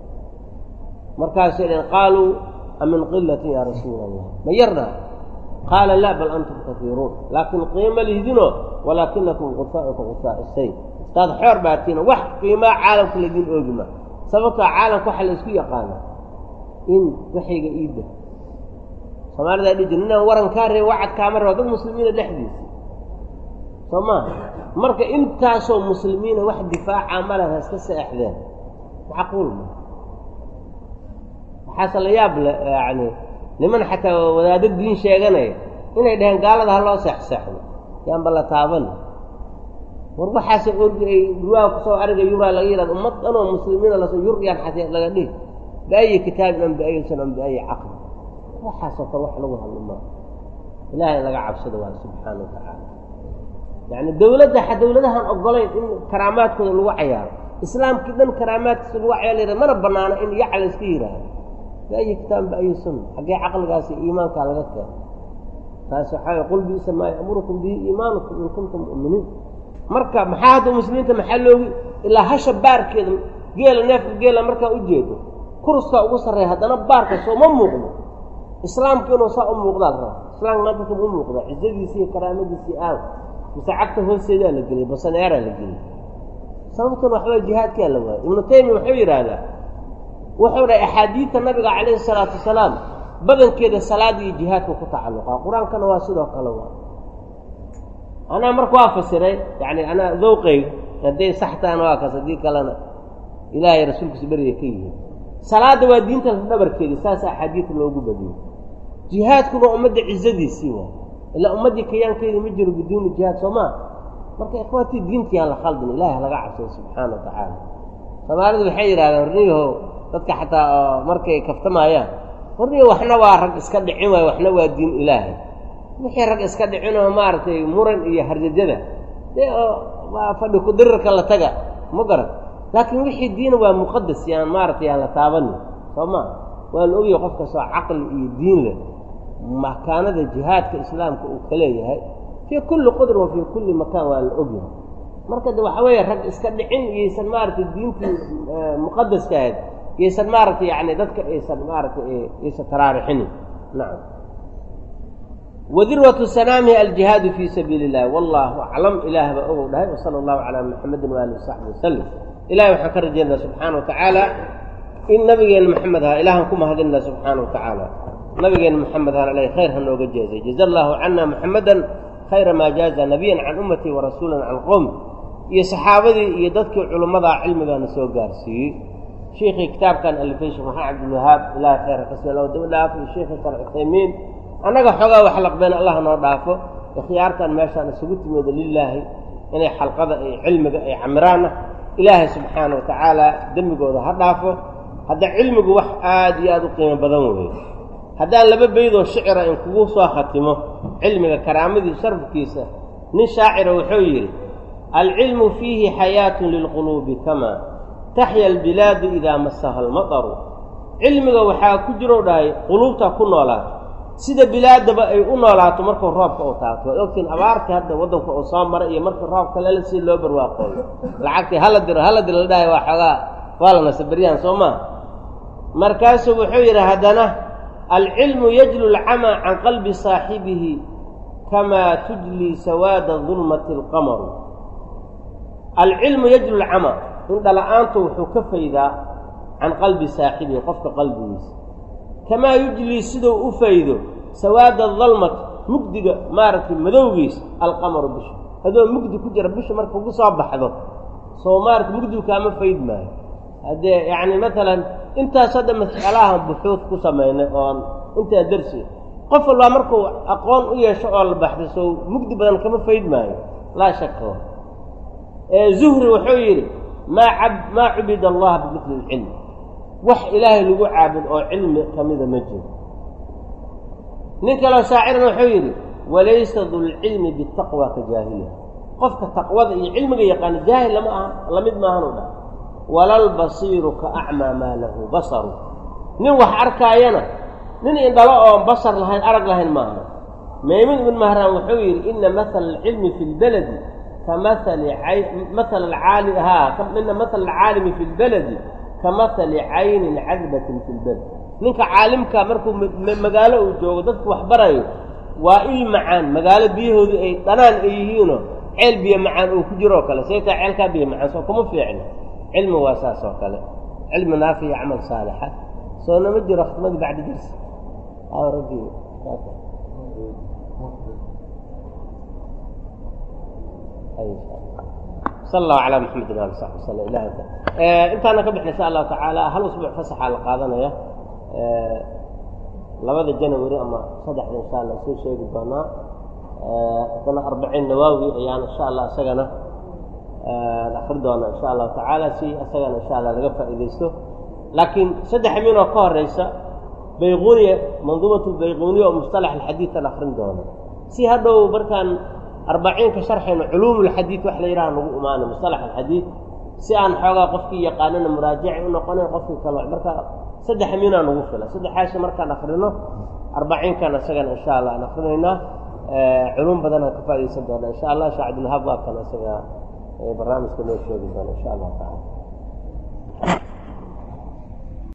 markaasay dheen qaaluu amin qilatin yaa rasuula allah ma yarnaa qaala laa bal antum kafiiruun laakiin qiimo lihdinoo walaakinakum gusaa'uka gusaa say istaad xoor baatiina wax qiimaa caalamka laydin oogima sababtoo caalamka waxa la isku yaqaana in waxayga iidda soomaalidaa dhihi jir ninaan waran kaa reeb wacad kaama raba dad muslimiina dhexdiisa soo maaha marka intaasoo muslimiina wax difaaca male ha iska seexdeen macquul ma waxaase la yaab le yacni niman xataa wadaado diin sheeganaya inay dhaheen gaalada ha loo seexseexdo yaanba la taaban war waxaase orgi ay ruwaa kusoo ariga yuraa laga yihahdo ummad dhanoo muslimiina lasoo yuryaan xatee laga dhihi biayi kitaabin am biayi sun am biayi caqli waxaasoo kale wax lagu hadlo maa ilaahay laga cabsado waa subxaana wa tacaala yacni dawladda xa dawladahan ogolayn in karaamaadkooda lagu cayaaro islaamkii dhan karaamaadkiisa lagu cayaar la yihahdo mana banaano in yaca la iska yidhaahdo biayi kitaabin biayi sunna xaggee caqligaasi iimaankaa laga keeno taas waxaa qul biisa maa ya'murukum bihi iimaanukum in kuntum mu'miniin marka maxaa hadda muslimiinta maxaa loogi ilaa hasha baarkeeda geela neefka geela markaa u jeedo kuruskaa ugu sarreeya haddana baarka sooma muuqdo islaamku inuu saa u muuqdaa la raba islaamka maanta u muuqda cizadiisi iyo karaamadiisii aaw mise cagta hoosteedaa la geliyay basaneeraa la geliyay sababtan waxbaa jihaadkaa la waayay ibnu taymiya wuxuu yidhaahdaa wuxuu dhahay axaadiidta nabiga calayhi salaatu wasalaam badankeeda salaada iyo jihaadka ku tacalluqaa qur-aankana waa sidoo kale waa anaa marka waa fasiray yani anaa dawqayga hadday saxtaana waa kaas haddii kalena ilaahay rasuulkiisa beriga ka yihiin salaadda waa diinta dhabarkeeda saasa axaadiidta loogu badiyey jihaadkuna ummadda cizadiisii waa ilaa ummaddii kayaankeedii ma jiro biduuni jihaad soo maa marka ikhwaatii diintii aan la khaldin ilahi halaga cabsado subxaana wa tacaala soomaalidu waxay yidhahdeen horniyaho dadka xataa oo markay kaftamaayaan horniyo waxna waa rag iska dhicin waayo waxna waa diin ilaahay wixii rag iska dhicinoo maaragtay muran iyo harjajada dee oo fadhi ku-dirirka la taga ma garan laakiin wixii diina waa muqadas yaan maaragtay aan la taabanin soo maa waa la ogyahay qof kastoo caqli iyo diin leh makaanada jihaadka islaamka uu ka leeyahay fii kulli qudr wa fii kulli makaan waa la ogyahay marka de waxa weeye rag iska dhicin iyaysan maaragtay diintii muqadaska ahayd iyaysan maaragtay yani dadka aysan maaragtay aysan taraarixinin nacam wadirwatu sanaamihi aljihaadu fii sabiili illahi wallahu aclam ilaah baa ogow dhahay wasala allahu calaa maxamedin waali wasaxbi wasalam ilahay waxaan ka rajaynaa subxaana wa tacaala in nabigeena maxamed ahaa ilahan ku mahadinna subxaana wa tacaala nabigeena maxamed ahaan aleyh khayr ha nooga jeezay jaza allahu cana maxamedan khayra maa jaaza nabiyan can ummatii wa rasuulan can qowmi iyo saxaabadii iyo dadkii culimmadaa cilmigaana soo gaarsiiyey shiikhii kitaabkan alifay sheekh maxamed cabdilwahaab ilahay khayra kaselo daba dhaafo iyo sheikhi sal cuthaymiin annaga xoogaa wax laqbeen allah noo dhaafo ikhyaartan meeshaan isugu timooda lilaahi inay xalqada ay cilmiga ay camiraanna ilaahay subxaana wa tacaala dembigooda ha dhaafo hadda cilmigu wax aada iyo aada u qiimo badan weeye haddaan laba beydoo shicira in kugu soo khatimo cilmiga karaamadii sharafkiisa nin shaacira wuxuu yidhi alcilmu fiihi xayaatun lilquluubi kamaa taxya albilaadu idaa masaha almataru cilmiga waxaa ku jirow dhahay quluubta ku noolaata sida bilaadaba ay u noolaato markuu roobka u taabto waad ogtiin abaartii hadda waddanka uu soo maray iyo markii roobka lala sii loo barwaaqooyo lacagtii hala diro hala diro la dhahay waa xoogaa waa la nasa beryahan soo maa markaasuu wuxuu yidhi haddana alcilmu yajlu lcamaa can qalbi saaxibihi kamaa tujlii sawaada dulmati alqamaru alcilmu yajlu lcamaa indhala-aantu wuxuu ka faydaa can qalbi saaxibihi qofka qalbigiisa kamaa yujlii siduu u faydo sawaada dalmat mugdiga maaragtay madowgiisa alqamaru bisha adoo mugdi ku jira bisha marka ugu soo baxdo soo maarata mugdigu kaama fayd maayo haddee yacni matalan intaas hadda mas'alahan buxuud ku samaynay oon intaa darsi qof walbaa markuu aqoon u yeesho oo la baxday soo mugdi badan kama fayd maayo laa shaka zuhri wuxuu yidhi maa ab maa cubida allaha bimidli ilcilm wax ilaahay lagu caabud oo cilmi ka mida ma jiro nin kaloo shaacirana wuxuu yidhi walaysa dulcilmi bitaqwa ka jaahiliha qofka taqwada iyo cilmiga yaqaana jaahil lama aha lamid maahanu dhah walalbasiiru ka acmaa maa lahu basaru nin wax arkaayana nin indhalo oon basar lahayn arag lahayn maaha maymun ibn mahraan wuxuu yidhi ina maala alcilmi fi lbaladi ka maali maala alcaali haa ina maala alcaalimi fi lbaladi ka mahali caynin cadbatin fi lbalad ninka caalimka markuu magaalo uu joogo dadku wax barayo waa il macaan magaalo biyahoodu ay dhanaan ay yihiinoo ceel biyo macaan uu ku jiroo kale saytaa ceelkaa biyo macaan soo kuma fiicno cilmi waa saas oo kale cilmi naafiya camal saalixa soo nama jiro khidmadii bacdi darsi raggii sal allahu calaa maxamedin ali saxbi wasala ilah intaana ka bixna insha allahu tacaala hal usbuuc fasaxaa la qaadanaya labada janawari ama saddexda insha allah soo sheegi doonaa haddana arbaciin nawaawi ayaan insha allah isagana akri doona insha allahu tacaala si isagana insha allah laga faa'iidaysto laakiin saddex min oo ka horeysa bayquniya manduumat lbayquniya oo mustalax alxadiidan akrin doono si hadhow markaan arbaciinka sharxayno culuum lxadiid wax la yidhaha nagu imaana mustalax alxadiid si aan xoogaa qofkii yaqaanana muraajaci u noqonayn qofkii kale marka saddex minaa nagu fila saddexaasha markaan akrino arbaciinkan isagana insha allah aan akrinaynaa culuum badan aan ka faa'idaysan doona insha allah sheekh cabdilwahaab waa kan isaga barnaamijka noo sheegi doona insha allahu tacala